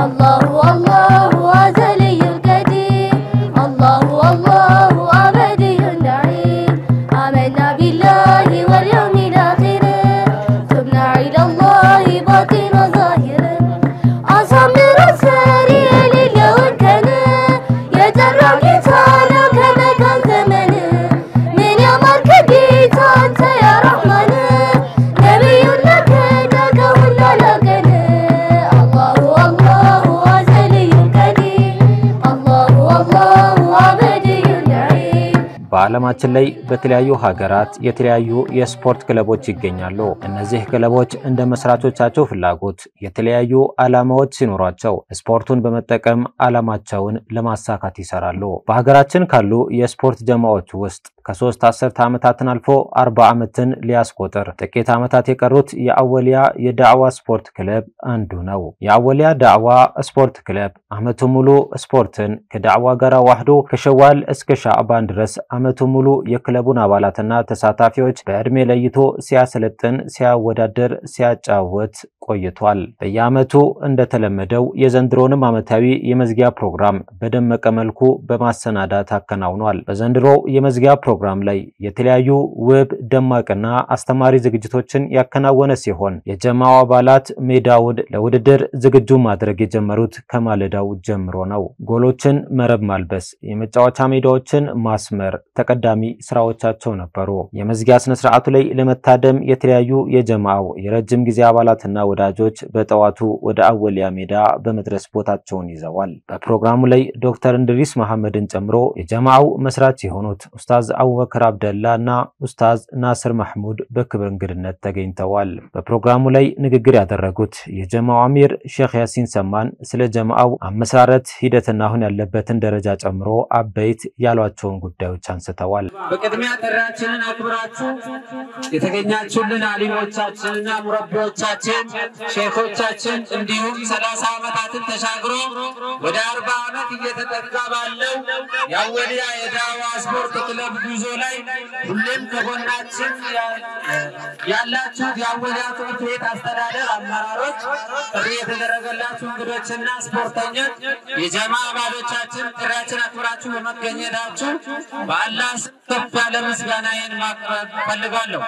الله الله أزلي القديم الله الله أبدي النعيم آمنا بالله واليوم الآخر تبنا إلى الله باطن ظاهر أصمر الساري لله كان يجرى كتانا كما كان زمن من يمر كبيت أنت يا رحمن نبي لك داك ولا لقن الله الله أزلي القديم الله الله أبدي النعيم በዓለማችን ላይ በተለያዩ ሀገራት የተለያዩ የስፖርት ክለቦች ይገኛሉ። እነዚህ ክለቦች እንደ መስራቾቻቸው ፍላጎት የተለያዩ ዓላማዎች ሲኖሯቸው ስፖርቱን በመጠቀም ዓላማቸውን ለማሳካት ይሰራሉ። በሀገራችን ካሉ የስፖርት ጀማዎች ውስጥ ከሶስት አስርተ ዓመታትን አልፎ አርባ ዓመትን ሊያስቆጥር ጥቂት ዓመታት የቀሩት የአወሊያ የዳዕዋ ስፖርት ክለብ አንዱ ነው። የአወሊያ ዳዕዋ ስፖርት ክለብ ዓመቱ ሙሉ ስፖርትን ከዳዕዋ ጋር ዋህዶ ከሸዋል እስከ ሻዕባን ድረስ ዓመቱ ሙሉ የክለቡን አባላትና ተሳታፊዎች በዕድሜ ለይቶ ሲያሰለጥን፣ ሲያወዳደር፣ ሲያጫወት ቆይቷል። በየዓመቱ እንደተለመደው የዘንድሮንም ዓመታዊ የመዝጊያ ፕሮግራም በደመቀ መልኩ በማሰናዳት አከናውኗል። በዘንድሮው የመዝጊያ ፕሮግራም ላይ የተለያዩ ውብ ደማቅና አስተማሪ ዝግጅቶችን ያከናወነ ሲሆን የጀማው አባላት ሜዳውን ለውድድር ዝግጁ ማድረግ የጀመሩት ከማለዳው ጀምሮ ነው። ጎሎችን መረብ ማልበስ፣ የመጫወቻ ሜዳዎችን ማስመር ተቀዳሚ ስራዎቻቸው ነበሩ። የመዝጊያ ስነ ስርዓቱ ላይ ለመታደም የተለያዩ የጀማው የረጅም ጊዜ አባላትና ወዳጆች በጠዋቱ ወደ አወሊያ ሜዳ በመድረስ ቦታቸውን ይዘዋል። በፕሮግራሙ ላይ ዶክተር እንድሪስ መሐመድን ጨምሮ የጀማው መስራች የሆኑት ኡስታዝ አቡበከር አብደላ እና ኡስታዝ ናስር ማህሙድ በክብር እንግድነት ተገኝተዋል። በፕሮግራሙ ላይ ንግግር ያደረጉት የጀማው አሚር ሼክ ያሲን ሰማን ስለ ጀማው አመሰራረት ሂደትና አሁን ያለበትን ደረጃ ጨምሮ አበይት ያሏቸውን ጉዳዮች አንስተዋል። በቅድሚያ ጥሪያችንን አክብራችሁ የተገኛችሁልን አሊሞቻችንና ሙረቢዎቻችን፣ ሼኮቻችን እንዲሁም ሰላሳ ዓመታትን ተሻግሮ ወደ አርባ ዓመት እየተጠጋ ባለው የአወሊያ የዳዋ ስፖርት ክለብ ጉዞ ላይ ሁሌም ከጎናችን ያላችሁት የአወሊያ ትምህርት ቤት አስተዳደር አመራሮች፣ ጥሪ የተደረገላችሁ እንግዶችና ስፖርተኞች፣ የጀማ አባሎቻችን ጥሪያችን አክብራችሁ በመገኘታችሁ በአላህ ስም ከፍ ያለ ምስጋናዬን ማቅረብ ፈልጋለሁ።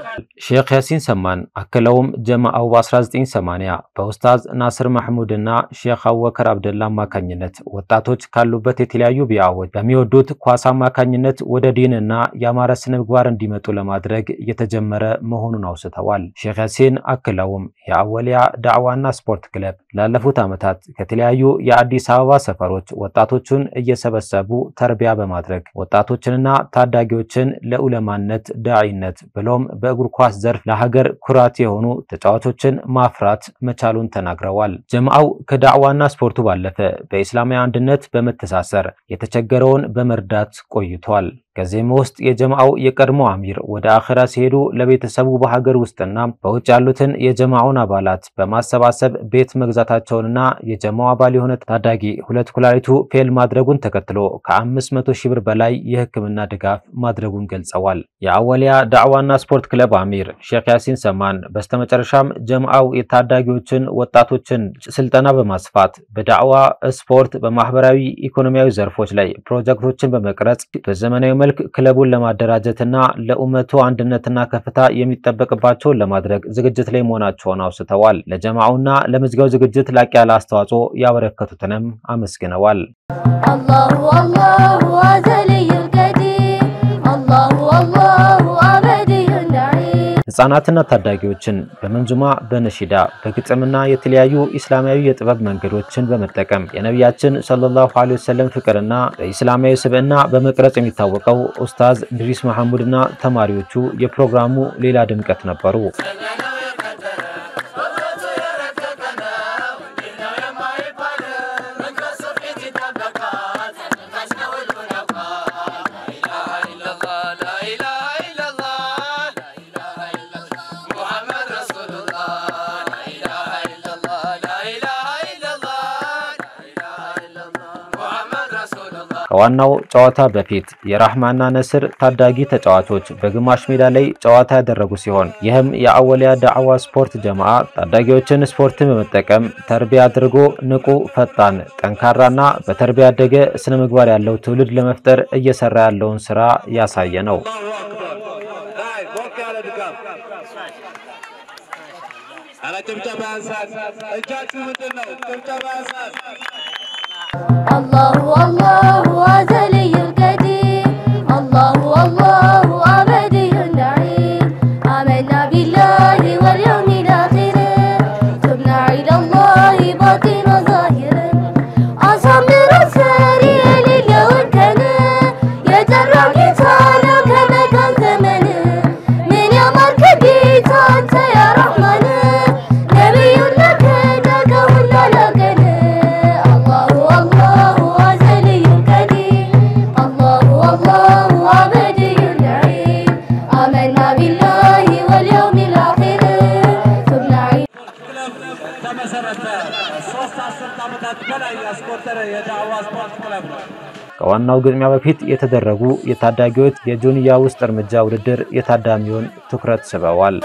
ሼክ ያሲን ሰማን አክለውም ጀማአው በ1980 በኡስታዝ ናስር ማህሙድ እና ሼክ አቡበከር አብደላ አማካኝነት ወጣቶች ካሉበት የተለያዩ ቢያዎች በሚወዱት ኳስ አማካኝነት ወደ ዲንና የአማረ ስነ ምግባር እንዲመጡ ለማድረግ የተጀመረ መሆኑን አውስተዋል። ሼክ ያሲን አክለውም የአወሊያ ዳዕዋና ስፖርት ክለብ ላለፉት ዓመታት ከተለያዩ የአዲስ አበባ ሰፈሮች ወጣቶቹን እየሰበሰቡ ተርቢያ በማድረግ ወጣቶችንና ታዳጊዎችን ለኡለማነት ዳዒነት ብሎም በእግር ኳስ ዘርፍ ለሀገር ኩራት የሆኑ ተጫዋቾችን ማፍራት መቻሉን ተናግረዋል። ጀምዓው ከዳዕዋና ስፖርቱ ባለፈ በኢስላማዊ አንድነት በመተሳሰር የተቸገረውን በመርዳት ቆይቷል። ከዚህም ውስጥ የጀማዓው የቀድሞ አሚር ወደ አኼራ ሲሄዱ ለቤተሰቡ በሀገር ውስጥና በውጭ ያሉትን የጀማዓውን አባላት በማሰባሰብ ቤት መግዛታቸውንና የጀማው አባል የሆነ ታዳጊ ሁለት ኩላሊቱ ፌል ማድረጉን ተከትሎ ከ500 ሺህ ብር በላይ የሕክምና ድጋፍ ማድረጉን ገልጸዋል። የአወሊያ ዳዕዋና ስፖርት ክለብ አሚር ሼክ ያሲን ሰማን በስተመጨረሻም ጀማዓው የታዳጊዎችን ወጣቶችን ስልጠና በማስፋት በዳዕዋ ስፖርት፣ በማህበራዊ ኢኮኖሚያዊ ዘርፎች ላይ ፕሮጀክቶችን በመቅረጽ በዘመናዊ መልክ ክለቡን ለማደራጀትና ለኡመቱ አንድነትና ከፍታ የሚጠበቅባቸውን ለማድረግ ዝግጅት ላይ መሆናቸውን አውስተዋል። ለጀማዓውና ለመዝጊያው ዝግጅት ላቅ ያለ አስተዋጽኦ ያበረከቱትንም አመስግነዋል። الله الله أزلي القديم الله الله أبدي النعيم ህጻናትና ታዳጊዎችን በመንዙማ በነሺዳ በግጥምና የተለያዩ ኢስላማዊ የጥበብ መንገዶችን በመጠቀም የነቢያችን ሰለላሁ ዐለይሂ ወሰለም ፍቅርና በኢስላማዊ ስብዕና በመቅረጽ የሚታወቀው ኡስታዝ እንድሪስ መሐሙድና ተማሪዎቹ የፕሮግራሙ ሌላ ድምቀት ነበሩ። ከዋናው ጨዋታ በፊት የራህማና ነስር ታዳጊ ተጫዋቾች በግማሽ ሜዳ ላይ ጨዋታ ያደረጉ ሲሆን ይህም የአወሊያ ዳዕዋ ስፖርት ጀማዓ ታዳጊዎችን ስፖርትን በመጠቀም ተርቢያ አድርጎ ንቁ፣ ፈጣን፣ ጠንካራና በተርቢያ ያደገ ስነ ምግባር ያለው ትውልድ ለመፍጠር እየሰራ ያለውን ስራ ያሳየ ነው። الله الله أزلي القديم الله الله أبدي النعيم آمنا بالله واليوم الآخر تبنا إلى الله باطن ظاهر أصمر الساري لله كان يجرى كتانا كما كان زمن من يا مركبي أنت يا رحمن نبي لك داك ولا لقنا الله الله أزلي القديم الله الله أبدي النعيم آمنا بالله واليوم الآخر تبنا إلى ተመሰረተ። ሶስት አስርት ዓመታት በላይ ያስቆጠረ የዳዕዋ ስፖርት ክለብ ነው። ከዋናው ግጥሚያ በፊት የተደረጉ የታዳጊዎች የጆንያ ውስጥ እርምጃ ውድድር የታዳሚውን ትኩረት ስበዋል።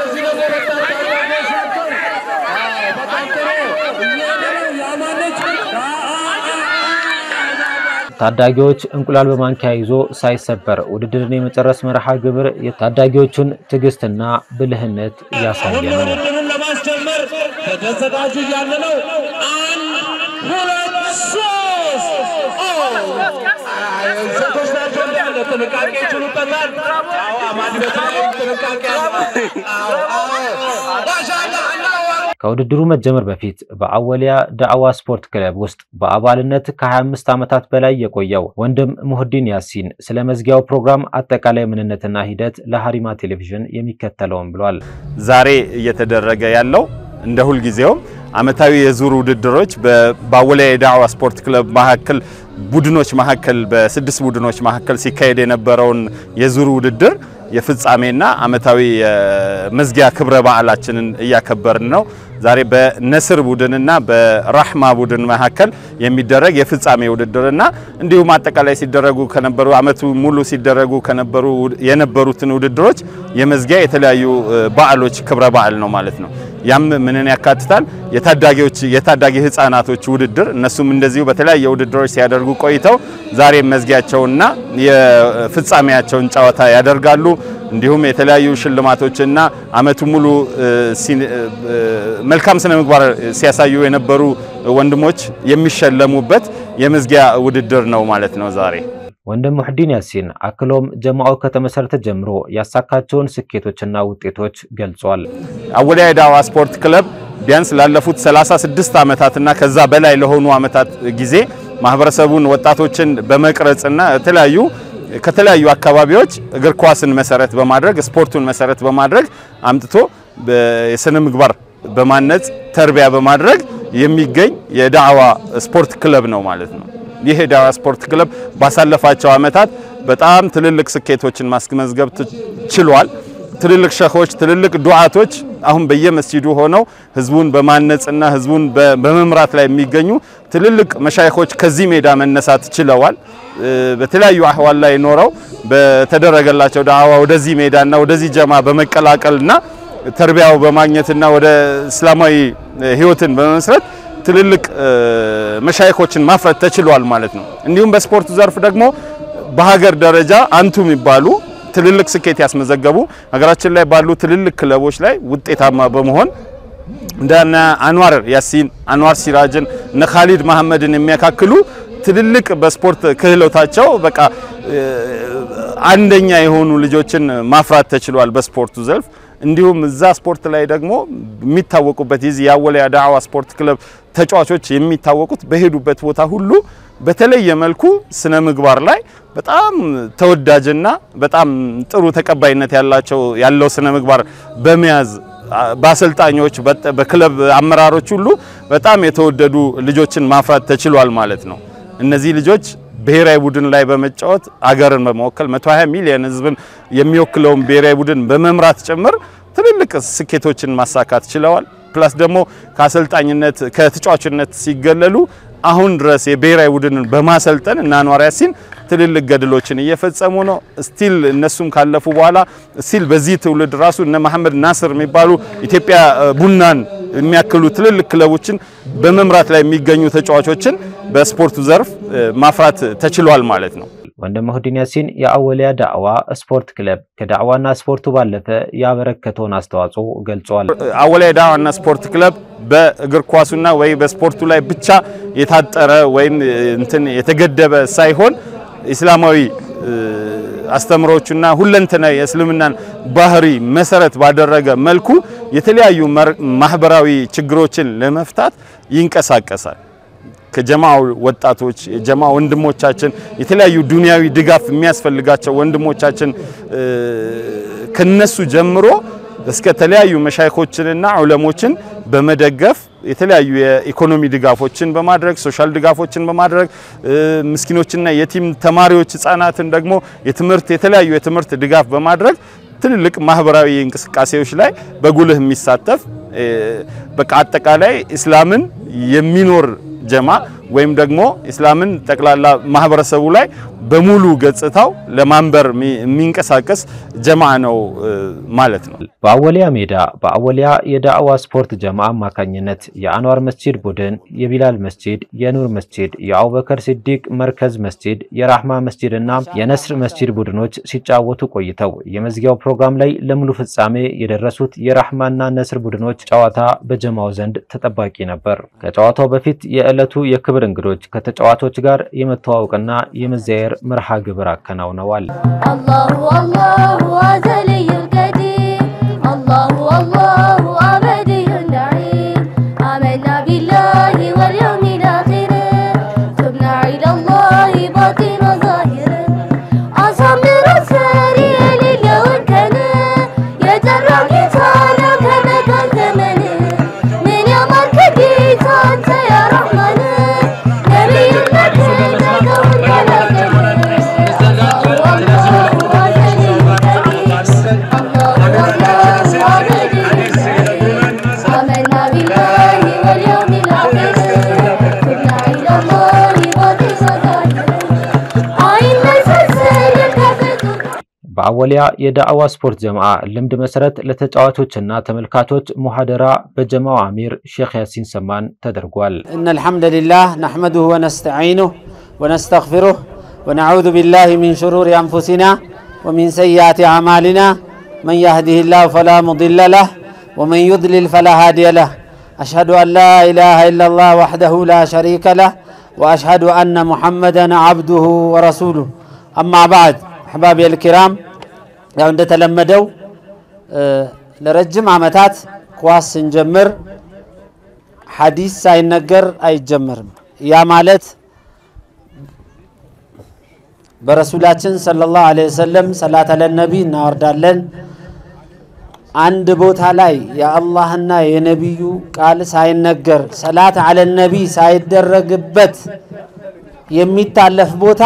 ታዳጊዎች እንቁላል በማንኪያ ይዞ ሳይሰበር ውድድርን የመጨረስ መርሃ ግብር የታዳጊዎቹን ትዕግስትና ብልህነት ያሳየ ነው። ውድድሩን ለማስጀመር ከተዘጋጁ እያለ ነው። አንድ ሁለት ሶስት ሴቶች ናቸው እንዳለ ጥንቃቄ ይችሉበታል። አዎ አማን በተለይ ጥንቃቄ አለ። ማሻአላ አላሁ ከውድድሩ መጀመር በፊት በአወሊያ ዳዕዋ ስፖርት ክለብ ውስጥ በአባልነት ከ25 ዓመታት በላይ የቆየው ወንድም ሙህዲን ያሲን ስለ መዝጊያው ፕሮግራም አጠቃላይ ምንነትና ሂደት ለሀሪማ ቴሌቪዥን የሚከተለውን ብሏል። ዛሬ እየተደረገ ያለው እንደ ሁልጊዜውም አመታዊ የዙር ውድድሮች በአወሊያ የዳዕዋ ስፖርት ክለብ መካከል ቡድኖች መካከል በስድስት ቡድኖች መካከል ሲካሄድ የነበረውን የዙር ውድድር የፍጻሜና አመታዊ የመዝጊያ ክብረ በዓላችንን እያከበርን ነው። ዛሬ በነስር ቡድንና በራህማ ቡድን መካከል የሚደረግ የፍጻሜ ውድድርና እንዲሁም አጠቃላይ ሲደረጉ ከነበሩ አመቱ ሙሉ ሲደረጉ ከነበሩ የነበሩትን ውድድሮች የመዝጊያ የተለያዩ በዓሎች ክብረ በዓል ነው ማለት ነው። ያም ምንን ያካትታል? የታዳጊዎች የታዳጊ ህፃናቶች ውድድር እነሱም እንደዚሁ በተለያየ ውድድሮች ሲያደርጉ ቆይተው ዛሬ መዝጊያቸውና የፍጻሜያቸውን ጨዋታ ያደርጋሉ። እንዲሁም የተለያዩ ሽልማቶችና አመቱ ሙሉ መልካም ስነ ምግባር ሲያሳዩ የነበሩ ወንድሞች የሚሸለሙበት የመዝጊያ ውድድር ነው ማለት ነው ዛሬ። ወንድም ሙህዲን ያሲን አክሎም ጀማዓው ከተመሰረተ ጀምሮ ያሳካቸውን ስኬቶችና ውጤቶች ገልጿል። አወሊያ የዳዕዋ ስፖርት ክለብ ቢያንስ ላለፉት 36 ዓመታትና ከዛ በላይ ለሆኑ ዓመታት ጊዜ ማህበረሰቡን ወጣቶችን በመቅረጽና የተለያዩ ከተለያዩ አካባቢዎች እግር ኳስን መሰረት በማድረግ ስፖርቱን መሰረት በማድረግ አምጥቶ የስነ ምግባር በማነጽ ተርቢያ በማድረግ የሚገኝ የዳዕዋ ስፖርት ክለብ ነው ማለት ነው። ይህ የዳዕዋ ስፖርት ክለብ ባሳለፋቸው ዓመታት በጣም ትልልቅ ስኬቶችን ማስመዝገብ ችሏል። ትልልቅ ሸኾች፣ ትልልቅ ዱዓቶች አሁን በየመስጂዱ ሆነው ህዝቡን በማነጽና ህዝቡን በመምራት ላይ የሚገኙ ትልልቅ መሻይኾች ከዚህ ሜዳ መነሳት ችለዋል። በተለያዩ አህዋል ላይ ኖረው በተደረገላቸው ዳዕዋ ወደዚህ ሜዳና ወደዚህ ጀማ በመቀላቀልና ተርቢያው በማግኘትና ወደ እስላማዊ ህይወትን በመመስረት ትልልቅ መሻይኮችን ማፍረት ተችሏል ማለት ነው። እንዲሁም በስፖርቱ ዘርፍ ደግሞ በሀገር ደረጃ አንቱ የሚባሉ ትልልቅ ስኬት ያስመዘገቡ ሀገራችን ላይ ባሉ ትልልቅ ክለቦች ላይ ውጤታማ በመሆን እንደነ አንዋር ያሲን፣ አንዋር ሲራጅን፣ እነ ካሊድ መሐመድን የሚያካክሉ ትልልቅ በስፖርት ክህሎታቸው በቃ አንደኛ የሆኑ ልጆችን ማፍራት ተችሏል በስፖርቱ ዘርፍ። እንዲሁም እዛ ስፖርት ላይ ደግሞ የሚታወቁበት የዚህ የአወሊያ ዳዕዋ ስፖርት ክለብ ተጫዋቾች የሚታወቁት በሄዱበት ቦታ ሁሉ በተለየ መልኩ ስነ ምግባር ላይ በጣም ተወዳጅና በጣም ጥሩ ተቀባይነት ያላቸው ያለው ስነ ምግባር በመያዝ በአሰልጣኞች በክለብ አመራሮች ሁሉ በጣም የተወደዱ ልጆችን ማፍራት ተችሏል ማለት ነው። እነዚህ ልጆች ብሔራዊ ቡድን ላይ በመጫወት አገርን በመወከል 120 ሚሊዮን ሕዝብን የሚወክለውን ብሔራዊ ቡድን በመምራት ጭምር ትልልቅ ስኬቶችን ማሳካት ችለዋል። ፕላስ ደግሞ ከአሰልጣኝነት ከተጫዋችነት ሲገለሉ አሁን ድረስ የብሔራዊ ቡድንን በማሰልጠን እና አንዋር ያሲን ትልልቅ ገድሎችን እየፈጸሙ ነው። ስቲል እነሱም ካለፉ በኋላ ስቲል በዚህ ትውልድ ራሱ እነ መሐመድ ናስር የሚባሉ ኢትዮጵያ ቡናን የሚያክሉ ትልልቅ ክለቦችን በመምራት ላይ የሚገኙ ተጫዋቾችን በስፖርቱ ዘርፍ ማፍራት ተችሏል ማለት ነው። ወንድም መሁዲን ያሲን የአወሊያ ዳዕዋ ስፖርት ክለብ ከዳዕዋና ስፖርቱ ባለፈ ያበረከተውን አስተዋጽኦ ገልጿል። አወሊያ ዳዕዋና ስፖርት ክለብ በእግር ኳሱና ወይ በስፖርቱ ላይ ብቻ የታጠረ ወይም እንትን የተገደበ ሳይሆን ኢስላማዊ አስተምሮቹና ሁለንተና የእስልምናን ባህሪ መሰረት ባደረገ መልኩ የተለያዩ ማህበራዊ ችግሮችን ለመፍታት ይንቀሳቀሳል። ከጀማው ወጣቶች የጀማ ወንድሞቻችን የተለያዩ ዱንያዊ ድጋፍ የሚያስፈልጋቸው ወንድሞቻችን ከነሱ ጀምሮ እስከ ተለያዩ መሻይኮችንና ዑለሞችን በመደገፍ የተለያዩ የኢኮኖሚ ድጋፎችን በማድረግ ሶሻል ድጋፎችን በማድረግ ምስኪኖችና የቲም ተማሪዎች ህጻናትን ደግሞ የትምህርት የተለያዩ የትምህርት ድጋፍ በማድረግ ትልልቅ ማህበራዊ እንቅስቃሴዎች ላይ በጉልህ የሚሳተፍ በቃ አጠቃላይ እስላምን የሚኖር ጀማ ወይም ደግሞ እስላምን ጠቅላላ ማህበረሰቡ ላይ በሙሉ ገጽታው ለማንበር የሚንቀሳቀስ ጀማ ነው ማለት ነው። በአወሊያ ሜዳ በአወሊያ የዳዕዋ ስፖርት ጀማ አማካኝነት የአንዋር መስጂድ ቡድን፣ የቢላል መስጂድ፣ የኑር መስጂድ፣ የአቡበከር ሲዲቅ መርከዝ መስጂድ፣ የራህማ መስጂድ እና የነስር መስጂድ ቡድኖች ሲጫወቱ ቆይተው የመዝጊያው ፕሮግራም ላይ ለሙሉ ፍጻሜ የደረሱት የራህማና ነስር ቡድኖች ጨዋታ በጀማው ዘንድ ተጠባቂ ነበር። ከጨዋታው በፊት የዕለቱ የክብር እንግዶች ከተጫዋቾች ጋር የመተዋወቅና የመዘያየር መርሃ ግብር አከናውነዋል። الله الله أزلي القديم الله الله أبدي النعيم آمنا بالله واليوم الآخر تبنا إلى الله باطن ظاهر أصمر السريع للو كان يجرى كتانا كما كان زمن من يوم الكبيت أنت يا رحمن نبي المكان آمنا بالله واليوم الآخر كنا إلى الله وتصدق عين مسلسل كفتك በአወሊያ የዳዕዋ ስፖርት ጀማዓ ልምድ መሰረት ለተጫዋቾችና ተመልካቾች ሙሐደራ በጀማው አሚር ሼክ ያሲን ሰማን ተደርጓል። إن الحمد لله نحمده ونستعينه ونستغفره ونعوذ بالله من شرور أنفسنا ومن سيئات أعمالنا من يهده الله فلا مضل له ومن يضلل فلا هادي له أشهد أن لا إله إلا الله وحده لا شريك له وأشهد أن محمدا عبده ورسوله أما بعد أحبابي الكرام ያው እንደተለመደው ለረጅም ዓመታት ኳስ ስንጀምር ሐዲስ ሳይነገር አይጀመርም። ያ ማለት በረሱላችን ሰለላሁ ዐለይሂ ወሰለም ሰላት አለ ነቢ እናወርዳለን። አንድ ቦታ ላይ የአላህና የነቢዩ ቃል ሳይነገር ሰላት አለ ነቢ ሳይደረግበት የሚታለፍ ቦታ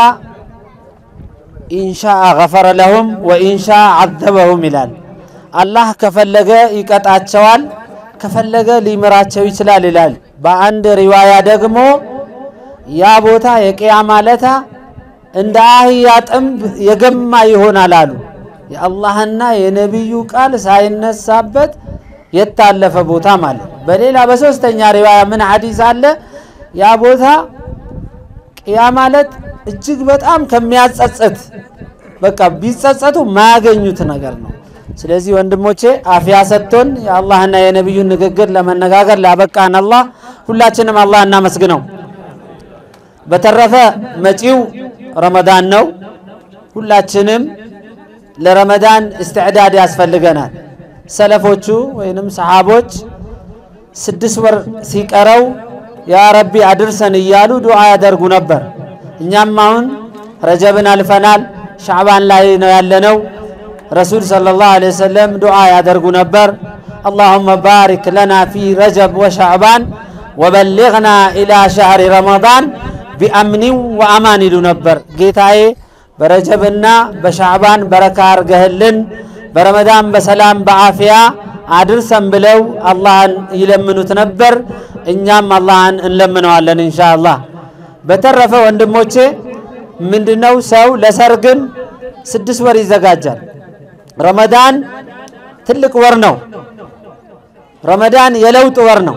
ኢንሻአ ገፈረ ለሁም ወኢንሻአ ዐዘበሁም ይላል። አላህ ከፈለገ ይቀጣቸዋል፣ ከፈለገ ሊምራቸው ይችላል ይላል። በአንድ ሪዋያ ደግሞ ያ ቦታ የቅያማ ለታ እንደ አህያ ጥንብ የገማ ይሆናል አሉ። የአላህና የነቢዩ ቃል ሳይነሳበት የታለፈ ቦታ ማለት። በሌላ በሶስተኛ ሪዋያ ምን ሐዲስ አለ? ያ ቦታ ቅያ ማለት እጅግ በጣም ከሚያጸጽት በቃ ቢጸጸቱ ማያገኙት ነገር ነው። ስለዚህ ወንድሞቼ አፍያ ሰጥቶን የአላህና የነቢዩን ንግግር ለመነጋገር ላበቃን አላህ ሁላችንም አላህ እናመስግነው። በተረፈ መጪው ረመዳን ነው። ሁላችንም ለረመዳን እስትዕዳድ ያስፈልገናል። ሰለፎቹ ወይንም ሰሓቦች ስድስት ወር ሲቀረው ያ ረቢ አድርሰን እያሉ ዱዓ ያደርጉ ነበር። እኛም አሁን ረጀብን አልፈናል፣ ሻዕባን ላይ ነው ያለነው። ረሱል ሰለላሁ ዐለይሂ ወሰለም ዱዓ ያደርጉ ነበር። አላሁመ ባሪክ ለና ፊ ረጀብ ወሻዕባን ወበሊግና ኢላ ሸህሪ ረመዳን ቢአምኒን ወአማን ይሉ ነበር። ጌታዬ በረጀብና በሻዕባን በረካ አርገህልን በረመዳን በሰላም በአፍያ አድርሰን ብለው አላህን ይለምኑት ነበር። እኛም አላህን እንለምነዋለን ኢንሻአላህ። በተረፈ ወንድሞቼ ምንድነው ሰው ለሰርግም ስድስት ወር ይዘጋጃል። ረመዳን ትልቅ ወር ነው። ረመዳን የለውጥ ወር ነው።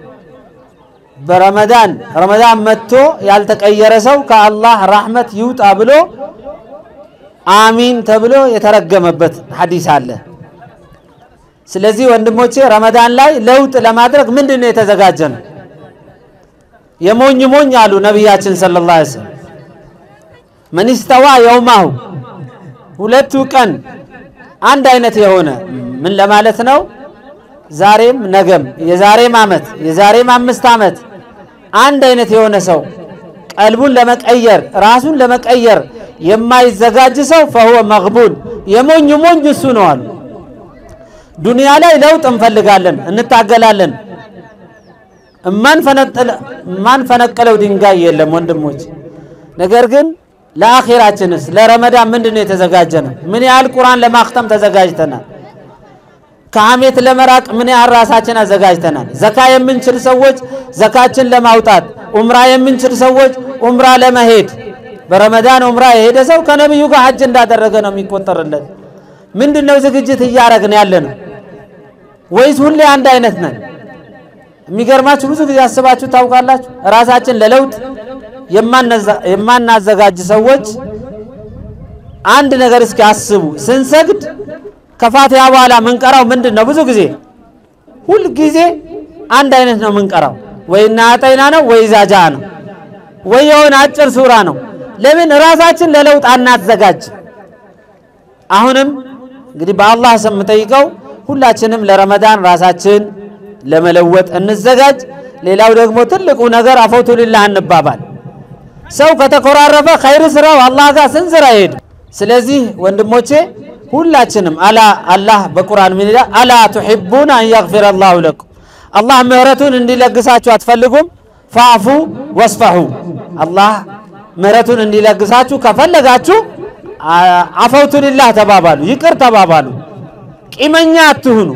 በረመዳን ረመዳን መጥቶ ያልተቀየረ ሰው ከአላህ ራህመት ይውጣ ብሎ አሚን ተብሎ የተረገመበት ሐዲስ አለ። ስለዚህ ወንድሞቼ ረመዳን ላይ ለውጥ ለማድረግ ምንድን ነው የተዘጋጀ ነው? የሞኝ ሞኝ አሉ ነቢያችን ሰለላሁ ዐለይሂ ወሰለም መን ስተዋ የውማሁ ሁለቱ ቀን አንድ አይነት የሆነ ምን ለማለት ነው? ዛሬም ነገም የዛሬም ዓመት የዛሬም አምስት ዓመት አንድ አይነት የሆነ ሰው ቀልቡን ለመቀየር ራሱን ለመቀየር የማይዘጋጅ ሰው ፈሁወ መግቡን የሞኝ ሞኝ እሱ ነው አሉ። ዱንያ ላይ ለውጥ እንፈልጋለን፣ እንታገላለን። እማንፈነቀለው ድንጋይ የለም ወንድሞች። ነገር ግን ለአኼራችንስ ለረመዳን ምንድን ነው የተዘጋጀ ነው? ምን ያህል ቁርአን ለማክተም ተዘጋጅተናል? ከሐሜት ለመራቅ ምን ያህል ራሳችን አዘጋጅተናል? ዘካ የምንችል ሰዎች ዘካችን ለማውጣት፣ ኡምራ የምንችል ሰዎች ኡምራ ለመሄድ በረመዳን ኡምራ የሄደ ሰው ከነቢዩ ጋር ሐጅ እንዳደረገ ነው የሚቆጠርለት። ምንድን ነው ዝግጅት እያረግን ያለ ነው ወይስ ሁሌ አንድ አይነት ነን? የሚገርማችሁ ብዙ ጊዜ አስባችሁ ታውቃላችሁ? ራሳችን ለለውጥ የማናዘጋጅ ሰዎች አንድ ነገር እስኪ አስቡ። ስንሰግድ ከፋቲሃ በኋላ ምንቀራው ምንድን ነው? ብዙ ጊዜ ሁል ጊዜ አንድ አይነት ነው ምንቀራው። ወይ እና አጠይና ነው ወይ ዛጃ ነው ወይ የሆነ አጭር ሱራ ነው። ለምን ራሳችን ለለውጥ አናዘጋጅ? አሁንም እንግዲህ በአላህ ስም የምጠይቀው ሁላችንም ለረመዳን ራሳችን ለመለወጥ እንዘጋጅ። ሌላው ደግሞ ትልቁ ነገር አፈውቱ ሊላህ እንባባል። ሰው ከተኮራረፈ ኸይር ስራው አላህ ጋር ስንዝር አይሄድ። ስለዚህ ወንድሞቼ ሁላችንም አላ አላህ በቁርአን ምን ይላል? አላ ቱሒቡና አን የግፊረ አላሁ ለኩም አላህ ምህረቱን እንዲለግሳችሁ አትፈልጉም? ፋዕፉ ወስፈሑ አላህ ምህረቱን እንዲለግሳችሁ ከፈለጋችሁ አፈውቱ ሊላህ ተባባሉ፣ ይቅር ተባባሉ። ቂመኛ አትሁኑ።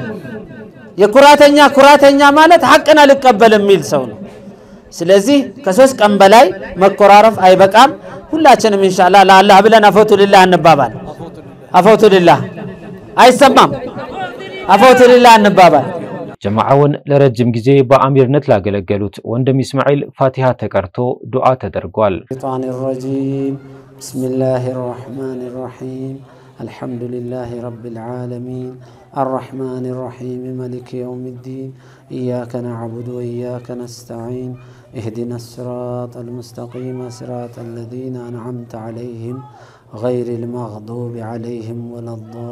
የኩራተኛ ኩራተኛ ማለት ሐቅን አልቀበል የሚል ሰው ነው። ስለዚህ ከሶስት ቀን በላይ መኮራረፍ አይበቃም። ሁላችንም ኢንሻአላህ ለአላህ ብለን አፈውቱ ሊላህ እንባባል። አፈውቱ ሊላህ አይሰማም። አፈውቱ ሊላህ እንባባል። ጀማዓውን ለረጅም ጊዜ በአሚርነት ላገለገሉት ወንድም ኢስማኤል ፋቲሃ ተቀርቶ ዱዓ ተደርጓል። الشيطان الرجيم بسم الله الرحمن الرحيم الحمد لله رب العالمين الرحمن الرحيم ملك يوم الدين إياك نعبد وإياك نستعين اهدنا الصراط المستقيم صراط الذين أنعمت عليهم غير المغضوب عليهم ولا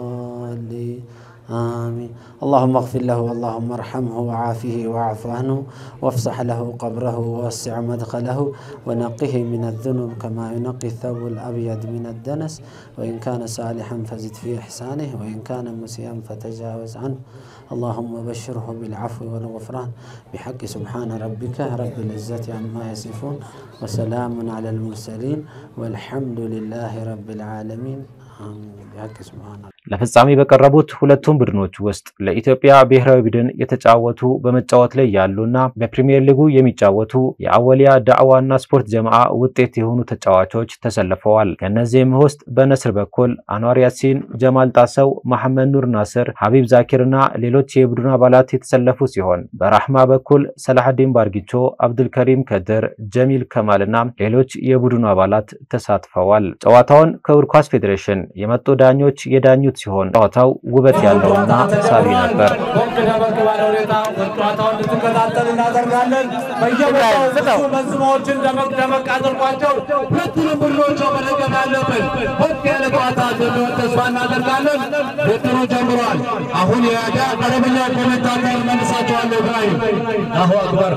الضالين آمين اللهم اغفر له اللهم ارحمه وعافه واعف عنه وافسح له قبره ووسع مدخله ونقه من الذنوب كما ينقي الثوب الأبيض من الدنس وإن كان صالحا فزد في إحسانه وإن كان مسيئا فتجاوز عنه اللهم بشره بالعفو والغفران بحق سبحان ربك رب العزة عما يصفون وسلام على المرسلين والحمد لله رب العالمين آمين بحق سبحان ربك ለፍጻሜ በቀረቡት ሁለቱም ቡድኖች ውስጥ ለኢትዮጵያ ብሔራዊ ቡድን የተጫወቱ በመጫወት ላይ ያሉና በፕሪሚየር ሊጉ የሚጫወቱ የአወሊያ ዳዕዋና ስፖርት ጀማዓ ውጤት የሆኑ ተጫዋቾች ተሰልፈዋል። ከእነዚህም ውስጥ በነስር በኩል አንዋር ያሲን፣ ጀማል ጣሰው፣ መሐመድ ኑር ናስር፣ ሀቢብ ዛኪርና ሌሎች የቡድኑ አባላት የተሰለፉ ሲሆን በራህማ በኩል ሰላሐዲን ባርጊቾ፣ አብዱልከሪም ከድር፣ ጀሚል ከማልና ሌሎች የቡድኑ አባላት ተሳትፈዋል። ጨዋታውን ከእግር ኳስ ፌዴሬሽን የመጡ ዳኞች የዳኙት ሲሆን ጨዋታው ውበት ያለውና ሳቢ ነበር። ወንድ ደመቅ ባለ ሁኔታ ጨዋታውን እንድትከታተል እናደርጋለን። በየቦታው ብዙ መዝሙሮችን ደመቅ ደመቅ አድርጓቸው ሁለቱንም ቡድኖች መደገፍ ያለብን ወጥ ያለ ጨዋታ እንደሚሆን ተስፋ እናደርጋለን። ውድድሩ ጀምሯል። አሁን የያዳ ቀለምኛ ኮሜንታተር መልሳቸዋለሁ። ኢብራሂም አሁ አክበር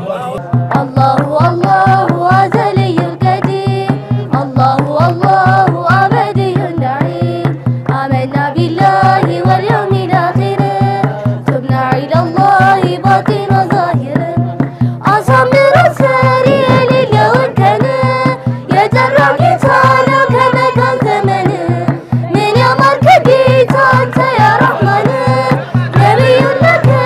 الله الله أزلي القديم الله الله أبدي النعيم آمنا بالله واليوم الآخر تبنا إلى الله باطن ظاهر أصمر السريع لليوم كان يجرى كتانا كما كان زمن من يوم الكبيت أنت يا رحمن نبي لك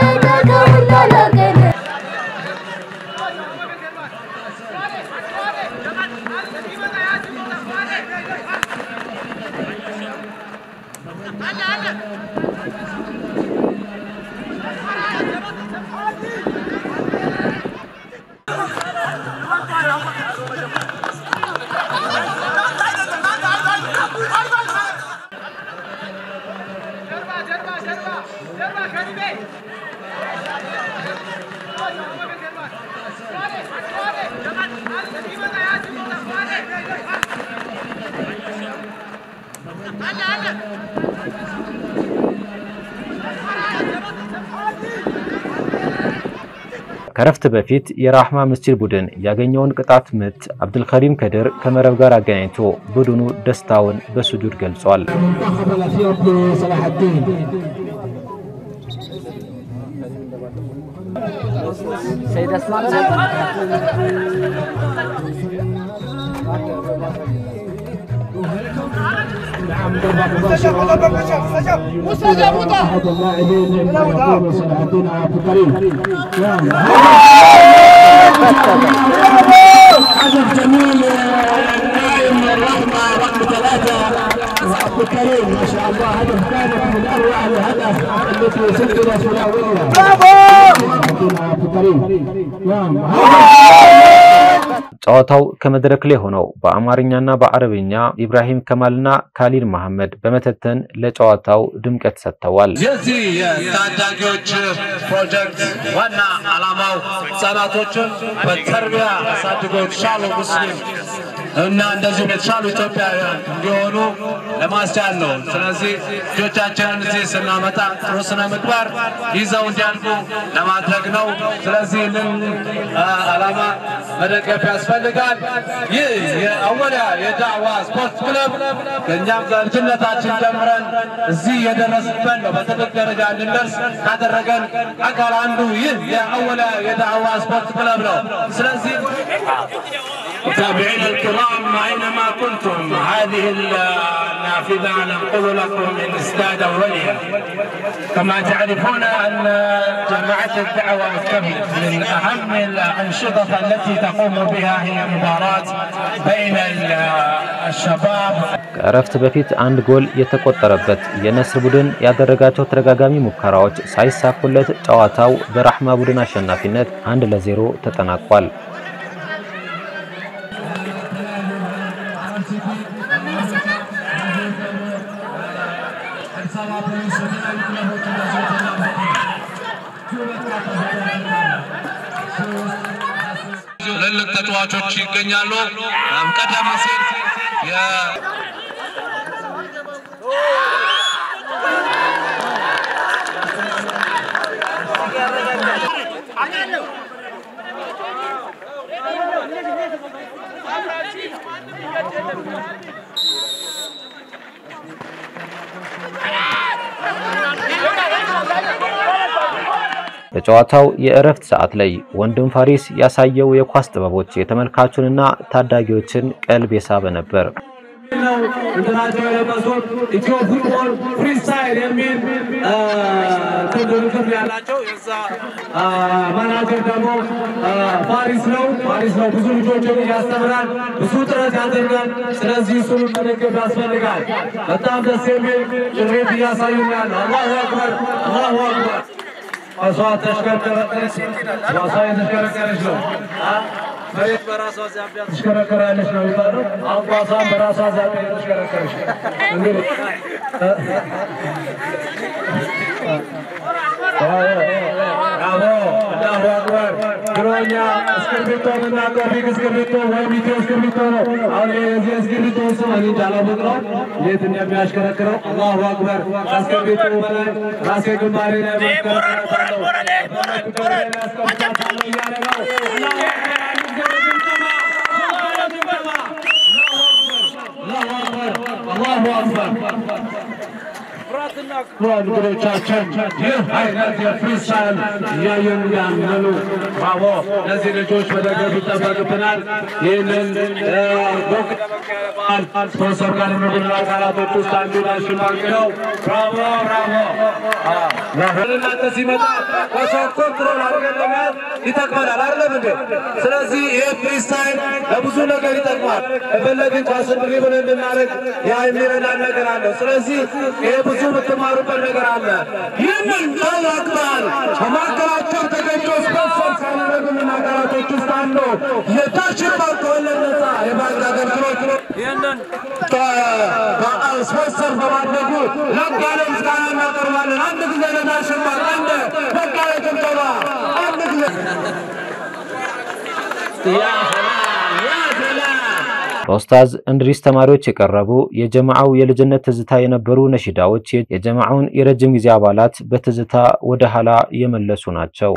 ከረፍት በፊት የራህማ መስጂድ ቡድን ያገኘውን ቅጣት ምት አብዱልከሪም ከድር ከመረብ ጋር አገናኝቶ ቡድኑ ደስታውን በሱጁድ ገልጿል። المنتخب الاثيوبي صلاح الدين نعم ضربة مباشرة مستجاب أحد اللاعبين يقول صلاح الدين عبد الكريم نعم هدف جميل النائم الرحمة رقم ثلاثة عبد الكريم ما شاء الله هدف كانت من أروع الهدف التي سجلت في الأولية برافو عبد الكريم نعم ጨዋታው ከመድረክ ላይ ሆነው በአማርኛና በአረብኛ ኢብራሂም ከማልና ካሊድ መሐመድ በመተተን ለጨዋታው ድምቀት ሰጥተዋል። የዚህ የታዳጊዎች ፕሮጀክት ዋና ዓላማው ህጻናቶችን በተርቢያ አሳድጎ የተሻሉ ሙስሊም እና እንደዚሁም የተሻሉ ኢትዮጵያውያን እንዲሆኑ ለማስቻል ነው። ስለዚህ ልጆቻችንን እዚህ ስናመጣ ጥሩ ስነ ምግባር ይዘው እንዲያድጉ ለማድረግ ነው። ስለዚህ ይህንን ዓላማ መደገፍ ያስፈልጋል። ይህ የአወሊያ የዳዕዋ ስፖርት ክለብ ከእኛም ከልጅነታችን ጀምረን እዚህ የደረስበት ነው። በትልቅ ደረጃ እንድንደርስ ካደረገን አካል አንዱ ይህ የአወሊያ የዳዕዋ ስፖርት ክለብ ነው። ስለዚህ متابعينا الكرام اينما كنتم هذه النافذه ننقل لكم من استاد اولياء كما تعرفون ان جماعه الدعوه والتبليغ من اهم الانشطه التي تقوم بها هي مباراه بين الشباب ከእረፍት በፊት አንድ ጎል የተቆጠረበት የነስር ቡድን ያደረጋቸው ተደጋጋሚ ሙከራዎች ሳይሳኩለት ጨዋታው በራህማ ቡድን አሸናፊነት አንድ ለዜሮ ተጠናቋል። ትልልቅ ተጫዋቾች ይገኛሉ። ቀደም ሲል የ- በጨዋታው የእረፍት ሰዓት ላይ ወንድም ፋሪስ ያሳየው የኳስ ጥበቦች የተመልካቹንና ታዳጊዎችን ቀልብ የሳበ ነበር። ነው እንትናቸው የለበሱት ኢትዮ ፉትቦል ፍሪስታይል የሚል ትልልቅም ያላቸው የዛ አ፣ ማናጀር ደግሞ አ፣ ፋሪስ ነው ፋሪስ ነው። ብዙ ልጆችን ያስተምራል፣ ብዙ ጥረት ያደርጋል። ስለዚህ እሱን መደገፍ ያስፈልጋል። በጣም ደስ የሚል ጭሬት እያሳዩናል። አላሁ አክበር፣ አላሁ አክበር። ኳሷ ተሽከርከረች፣ ኳሷ የተሽከረከረች ነው። አ፣ መሬት በራሷ ዛቢያ ትሽከረከራለች ነው የሚባለው። አሁን ኳሷን በራሷ ዛቢያ የተሽከረከረች ነው። እንግዲህ ብራቮ አላሁ አክበር። ድሮኛ እስክርቢቶን እና ቶፊቅ እስክርቢቶ ወይም ኢትዮ እስክርቢቶ ነው። አሁን የዚህ እስክርቢቶ ስም እኔ እንጃ አላወቅነው እንዴት እንደሚያሽከረክረው። አላሁ አክበር። ከእስክርቢቶ በላይ ራሴ ግንባሬ ላይ ማሽከረከረታለሁ በፈለኩበት ላይ ላስቀምጣታለሁ እያለ ነው። አላሁ አክበር። አላሁ አክበር። እንግዶቻችን ይህ አይነት የፍሪስታይል እያየን ያመኑ ብራቮ! እነዚህ ልጆች መደገፍ ይጠበቅብናል። ይህንን ዶግ በዓል ስፖንሰር ካደረጉልን አካላቶች ውስጥ አንዱ ናሽናል ነው። ብራቮ ብራቮ! እናንተ ሲመጣ ኳሷን ኮንትሮል አድርገን ለመያዝ ይጠቅመናል። አይደለም እንዴ? ስለዚህ ይህ ፍሪስታይል ለብዙ ነገር ይጠቅማል። የፈለግን ኳስን ድሪብል እንድናደርግ ያ የሚረዳን ነገር አለው። ስለዚህ ይሄ ብዙ የምትማሩ የተማሩበት ነገር አለ። ይህንን ቃል አክባር በማዕከላቸው ተገኝቶ ስፖንሰር ካደረጉልን አካላቶች ውስጥ አንዱ የዳሽን ባንክ ወለድ ነፃ የባንክ አገልግሎት ይህንን ስፖንሰር በማድረጉ ላቅ ያለ ምስጋና እናቀርባለን። አንድ ጊዜ ለዳሽን ባንክ አንድ ላቅ ያለ ጭብጨባ አንድ ጊዜ ያ ሰላም ያ ሰላም በኡስታዝ እንድሪስ ተማሪዎች የቀረቡ የጀማዓው የልጅነት ትዝታ የነበሩ ነሺዳዎች የጀማዓውን የረጅም ጊዜ አባላት በትዝታ ወደ ኋላ የመለሱ ናቸው።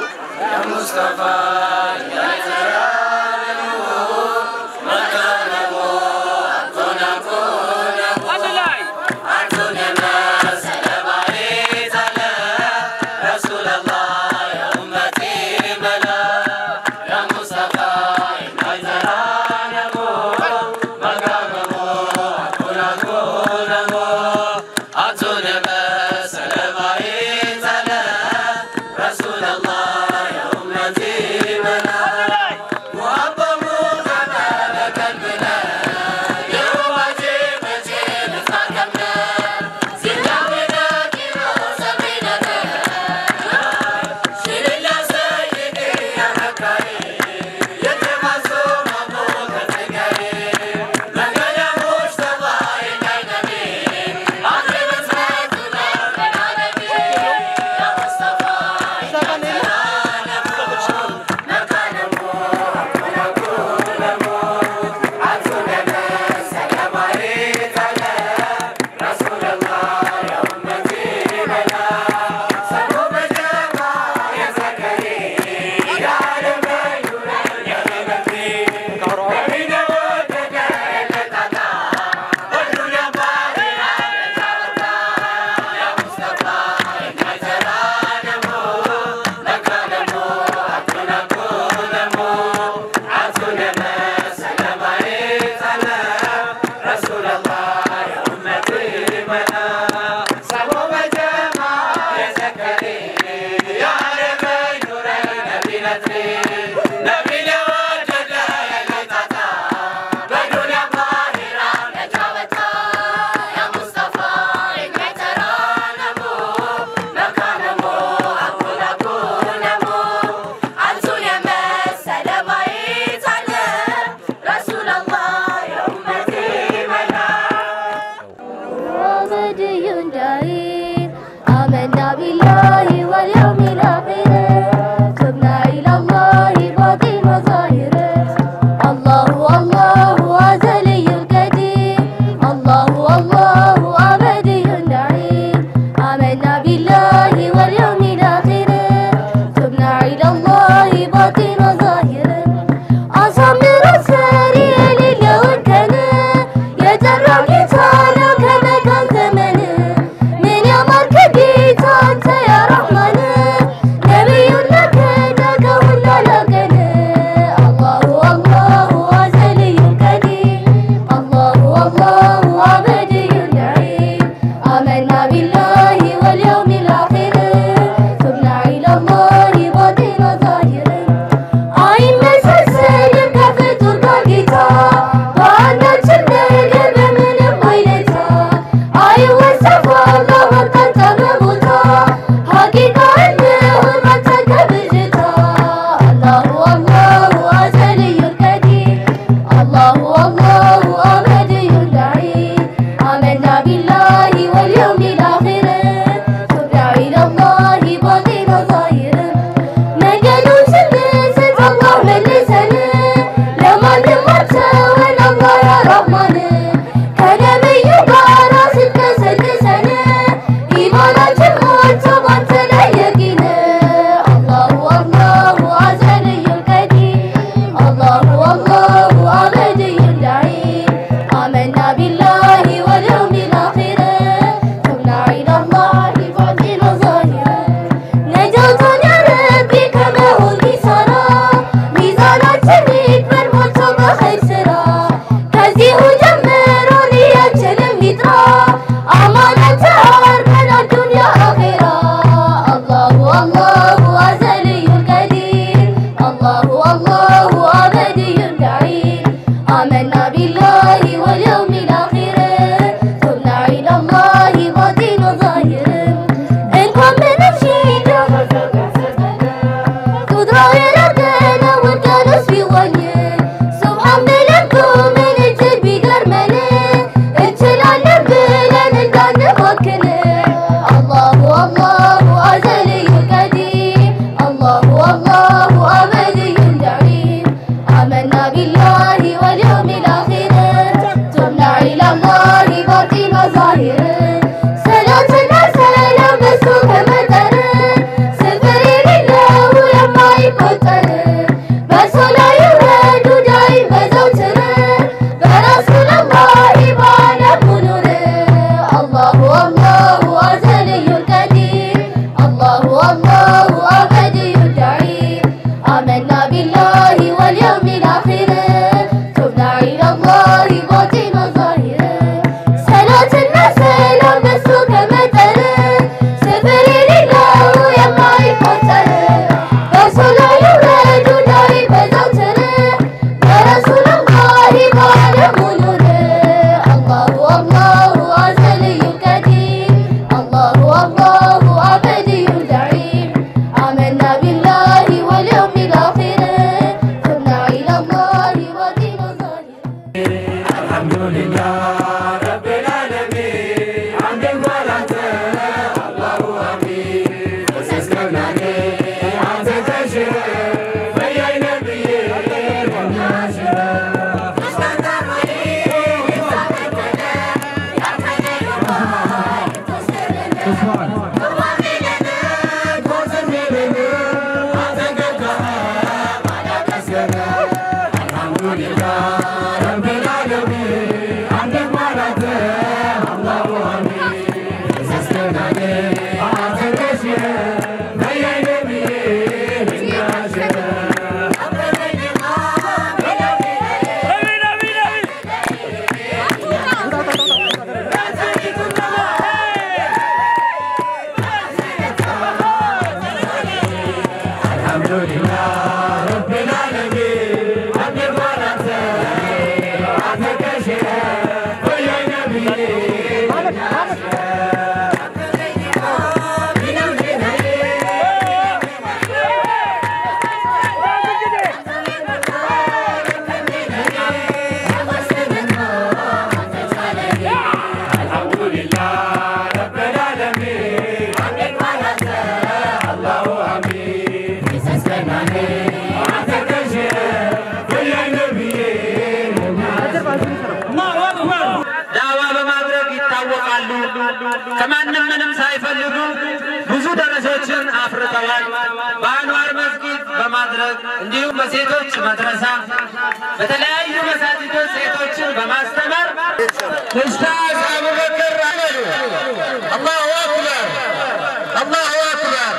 ومدي دعين آمنا بالله واليوم الآخر تبنا إلى الله باطن وظاهر الله الله أزلي القدير الله الله أبدي النعيم آمنا بالله واليوم الآخر تبنا إلى الله باطن وظاهر أصمر السريع للون كان يجرى كتانا كما كان زمن من يمر كبيت أنت يا رحمن نبي لك داك ولا لكن الله الله أزلي القديم الله الله أبدي النعيم آمنا بالله واليوم الآخر تبنا إلى الله باطن وظاهر አይን መሰሰል ከፍጡር ጋር ጌታ በአንዳችን ነገር በምንም አይነታ አይወሰፍ አላህ አቅጣጫ በቦታ ሐቂቃ እንሁን መተን ከብዥታ አላሁ አላሁ አዘልዩ ልቀዲር አላሁ አላሁ አመድዩ ልዓኢድ አመና ቢላሂ ወልየውም ልአኺር ቱብና ኢለላሂ ባጢን ወዛሂር መንገዱን ስንስት አላህ መልሰን ለማንም አትተወን አላህ ያ ረሕማን ከነብዩ ጋር ስትቀሰቅሰን ኢማናችን ሞልቶ ባንተ ላይ የቂን አላሁ አላሁ አዘልዩ ልቀዲር አላሁ አላሁ አመድዩ ልዓኢድ አመና ቢላሂ ወልየውም ልአኺር ቱብና ኢለላሂ ባጢን ወዛሂር ነጃቶን ያ ረቢ ከመሆን ኪሳራ ሚዛናችን ይክበር ሞልቶ በኸይር ስራ ከዚሁ ጀምሮ ንያችንም ይጥራ አማናት አርገን አዱንያ አኼራ አላሁ አላሁ አዘልዩ ልቀዲር አላሁ አላሁ አበድዩ ልዓኢድ አመና ቢላሂ ወልየውም ልአኺር ቱብና ኢለላሂ ባጢን ወዛሂር ዳዋ በማድረግ ይታወቃሉ። ከማንም ምንም ሳይፈልጉ ብዙ ደረሶችን አፍርተዋል። በአንዋር መስጊድ በማድረግ እንዲሁም በሴቶች መድረሳ በተለያዩ መሳጅዶች ሴቶችን በማስተማር ኡስታዝ አቡበክር አመዱ አላሁ አክበር አላሁ አክበር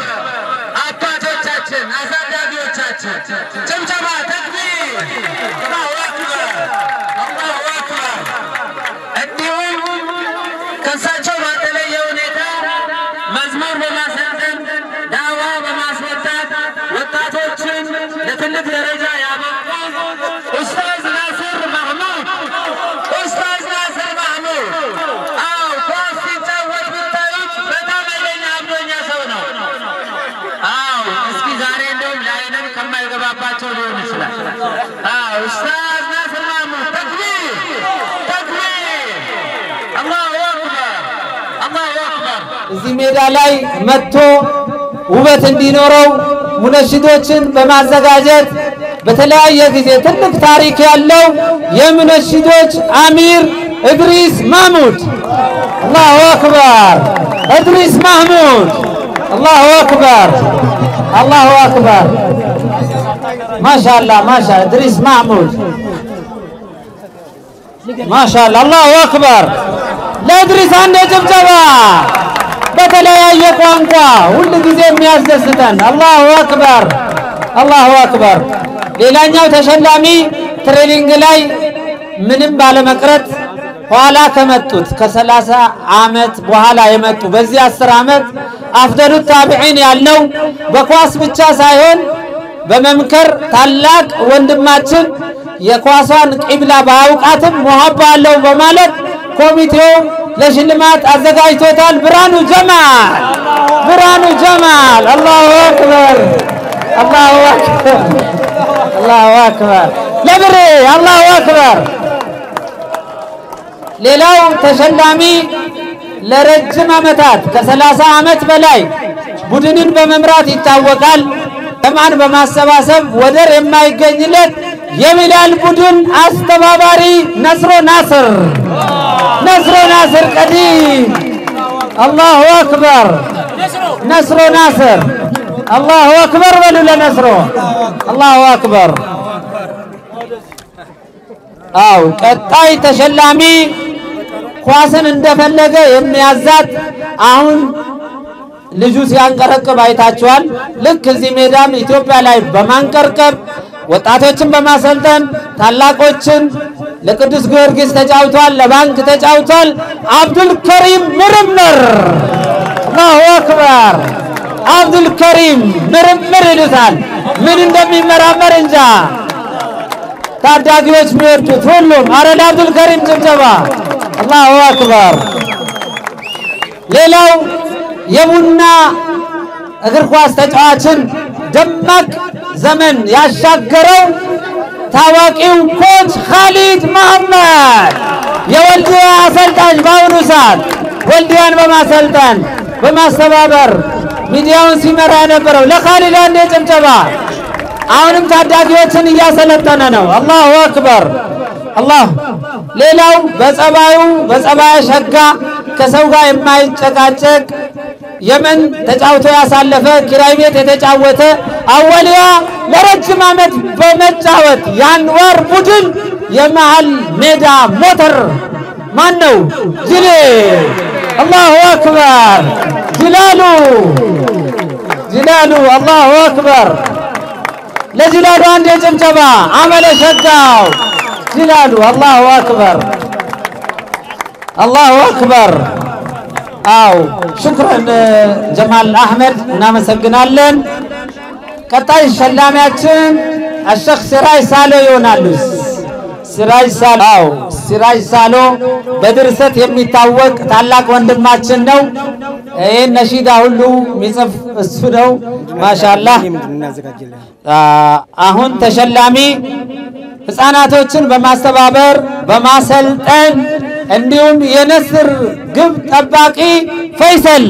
አባቶቻችን አሳዳጊዎቻችን ጭምጨማ ተክቢር አላሁ አክበር አላሁ አክበር እንዲሁም ከእሳቸው ባልተለየ ሁኔታ መዝሙር በማሰልጠን ዳዋ በማስወጣት ወጣቶችን ለትልቅ ደረጃ ያበቁ ኡስታዝ ናስር ማህሙድ ኡስታዝ ናስር ማህሙድ አዎ ኳስ ሲጫወት ብታዩት በጣም ኃይለኛ አብዶኛ ሰው ነው። አዎ እስኪ ዛሬ እንደውም ለዓይንም ከማይገባባቸው ሊሆን ይችላል። አዎ ኡስታዝ ናስር ማህሙድ ተክቢር ተክቢር አላሁ አክበር አላሁ አክበር እዚህ ሜዳ ላይ መጥቶ ውበት እንዲኖረው ሙነሽዶችን በማዘጋጀት በተለያየ ጊዜ ትልቅ ታሪክ ያለው የሙነሽዶች አሚር እድሪስ ማህሙድ አላሁ አክበር እድሪስ ማህሙድ አላሁ አክበር አላሁ አክበር ማሻአላ ማሻ እድሪስ ማህሙድ ማሻአላ አላሁ አክበር ለእድሪስ አንድ ጭብጨባ በተለያየ ቋንቋ ሁል ጊዜ የሚያስደስተን አላሁ አክበር አላሁ አክበር። ሌላኛው ተሸላሚ ትሬኒንግ ላይ ምንም ባለመቅረት ኋላ ከመጡት ከሰላሳ ዓመት በኋላ የመጡ በዚህ አስር ዓመት አፍደሉ ታቢዒን ያልነው በኳስ ብቻ ሳይሆን በመምከር ታላቅ ወንድማችን የኳሷን ቂብላ ባያውቃትም ሙሀባ አለው በማለት ኮሚቴው ለሽልማት አዘጋጅቶታል። ብርሃኑ ጀማል ብርሃኑ ጀማል አላሁ አክበር አላሁ አክበር አላሁ አክበር ለብሬ አላሁ አክበር። ሌላው ተሸላሚ ለረጅም ዓመታት ከሰላሳ ዓመት በላይ ቡድንን በመምራት ይታወቃል። ተማን በማሰባሰብ ወደር የማይገኝለት የቢላል ቡድን አስተባባሪ ነስሮ ናስር ነስሮ ናስር ቀዲም አላሁ አክበር ነስሮ ናስር አላሁ አክበር በሉ ለነስሮ አላሁ አክበር። አው ቀጣይ ተሸላሚ ኳስን እንደፈለገ የሚያዛት አሁን ልጁ ሲያንቀረቅብ አይታችኋል። ልክ እዚህ ሜዳም ኢትዮጵያ ላይ በማንቀርቀብ ወጣቶችን በማሰልጠን ታላቆችን ለቅዱስ ጊዮርጊስ ተጫውቷል፣ ለባንክ ተጫውቷል። አብዱል ከሪም ምርምር አላሁ አክበር። አብዱል ከሪም ምርምር ይሉታል። ምን እንደሚመራመር እንጃ። ታዳጊዎች የሚወዱት ሁሉም አረ ለአብዱል ከሪም ጭብጨባ አላሁ አክበር። ሌላው የቡና እግር ኳስ ተጫዋችን ደማቅ ዘመን ያሻገረው ታዋቂው ኮች ካሊድ መሐመድ የወልዲያ አሰልጣኝ በአሁኑ ሰዓት ወልዲያን በማሰልጠን በማስተባበር ሚዲያውን ሲመራ የነበረው ለካሊድ አንዴ ጭብጨባ። አሁንም ታዳጊዎችን እያሰለጠነ ነው። አላሁ አክበር አላህ። ሌላው በጸባዩ በጸባየ ሸጋ ከሰው ጋር የማይጨቃጨቅ የመን ተጫውቶ ያሳለፈ ኪራይ ቤት የተጫወተ አወሊያ ለረጅም ዓመት በመጫወት የአንዋር ቡድን የመሃል ሜዳ ሞተር ማን ነው? ጅሌ አላሁ አክበር ጅላሉ ጅላሉ አላሁ አክበር ለጅላሉ አንድ የጭብጨባ አመለ ሸጋው ጅላሉ አላሁ አክበር አላሁ አክበር አው ሹክረን ጀማል አህመድ እናመሰግናለን። ቀጣይ ሸላሚያችን አሸክ ሲራጅ ሳሎ ይሆናሉ። ሲራጅ ሳሎ አው ሲራጅ ሳሎ በድርሰት የሚታወቅ ታላቅ ወንድማችን ነው። ይህን ነሺዳ ሁሉ የሚጽፍ እሱ ነው። ማሻአላህ አሁን ተሸላሚ ህፃናቶችን በማስተባበር በማሰልጠን እንዲሁም የነስር ግብ ጠባቂ ፈይሰል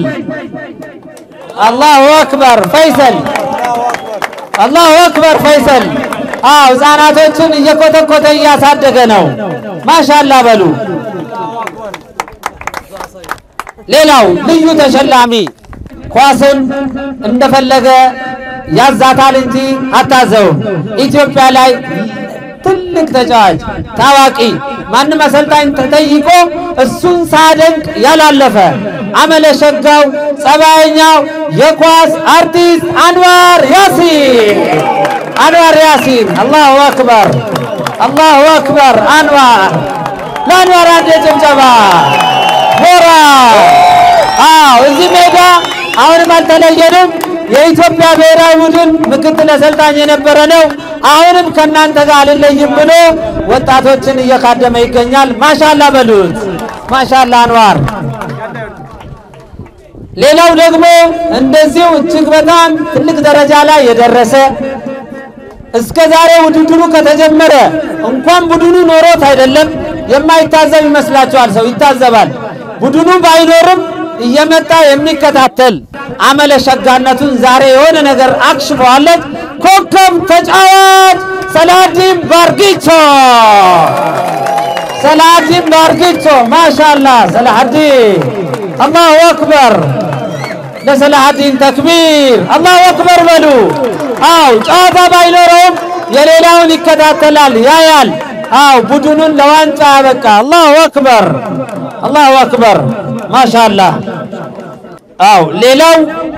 አላሁ አክበር ፈይሰል አላሁ አክበር ፈይሰል። አዎ ህፃናቶችን እየኮተኮተ እያሳደገ ነው። ማሻላ በሉ። ሌላው ልዩ ተሸላሚ ኳስን እንደፈለገ ያዛታል እንጂ አታዘውም። ኢትዮጵያ ላይ ትልቅ ተጫዋች ታዋቂ ማንም አሰልጣኝ ተጠይቆ እሱን ሳደንቅ ያላለፈ አመለ ሸጋው ጸባየኛው የኳስ አርቲስት አንዋር ያሲን አንዋር ያሲን አላሁ አክበር አላሁ አክበር አንዋር ለአንዋር አንድ ጭብጨባ ሞራ አዎ እዚህ ሜዳ አሁንም አልተለየንም የኢትዮጵያ ብሔራዊ ቡድን ምክትል አሰልጣኝ የነበረ ነው አሁንም ከእናንተ ጋር አልለይም ብሎ ወጣቶችን እየካደመ ይገኛል ማሻላ በሉት ማሻላ አንዋር ሌላው ደግሞ እንደዚሁ እጅግ በጣም ትልቅ ደረጃ ላይ የደረሰ እስከ ዛሬ ውድድሩ ከተጀመረ እንኳን ቡድኑ ኖሮት አይደለም የማይታዘብ ይመስላችኋል ሰው ይታዘባል ቡድኑ ባይኖርም እየመጣ የሚከታተል አመለ ሸጋነቱን ዛሬ የሆነ ነገር አክሽፈዋለች ኮከብ ተጫዋች ሰላዲን ባርጊቾ ሰላዲን ባርጊቾ ማሻላ ሰላሐዲን አላሁ አክበር ለሰላሐዲን ተክቢር አላሁ አክበር በሉ አው ጨዋታ ባይኖረውም የሌላውን ይከታተላል ያያል አው ቡድኑን ለዋንጫ ያበቃ አላሁ አክበር አላሁ አክበር ማሻላ አው ሌላው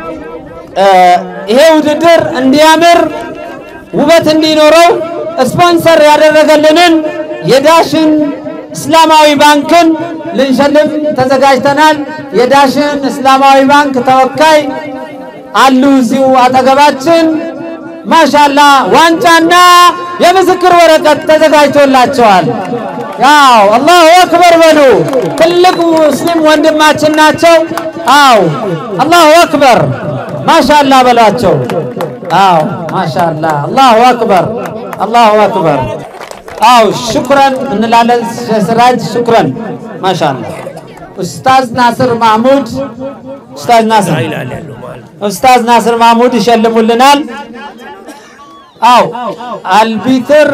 ይሄ ውድድር እንዲያምር ውበት እንዲኖረው ስፖንሰር ያደረገልንን የዳሽን እስላማዊ ባንክን ልንሸልም ተዘጋጅተናል። የዳሽን እስላማዊ ባንክ ተወካይ አሉ እዚሁ አጠገባችን። ማሻላ ዋንጫና የምስክር ወረቀት ተዘጋጅቶላቸዋል። ያው አላሁ አክበር በሉ። ትልቅ ሙስሊም ወንድማችን ናቸው። አው አላሁ አክበር ማሻላ በሏቸው። አው ማሻላ አላሁ አክበር አላሁ አክበር። አው ሽኩረን እንላለን። ስራጅ ሽኩረን ማሻላ። ኡስታዝ ናስር ማህሙድ ኡስታዝ ናስር ኡስታዝ ናስር ማህሙድ ይሸልሙልናል። አው አልቢትር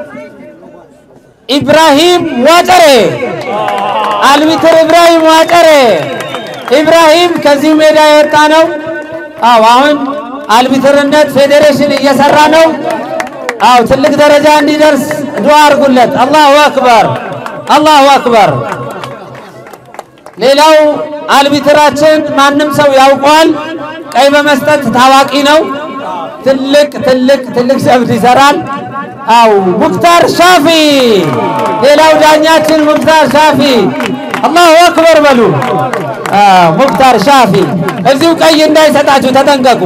ኢብራሂም ዋጨሬ አልቢትር ኢብራሂም ዋጨሬ ኢብራሂም ከዚህ ሜዳ የወጣ ነው። አው አሁን አልቢትርነት ፌዴሬሽን እየሰራ ነው። አው ትልቅ ደረጃ እንዲደርስ ዱዓ አድርጉለት። አላሁ አክበር አላሁ አክበር። ሌላው አልቢትራችን ማንም ሰው ያውቀዋል። ቀይ በመስጠት ታዋቂ ነው። ትልቅ ትልቅ ትልቅ ጀብድ ይሰራል። አው ሙክታር ሻፊ ሌላው ዳኛችን ሙክታር ሻፊ አላሁ አክበር በሉ። ሙክታር ሻፊ እዚሁ ቀይ እንዳይሰጣችሁ ተጠንቀቁ።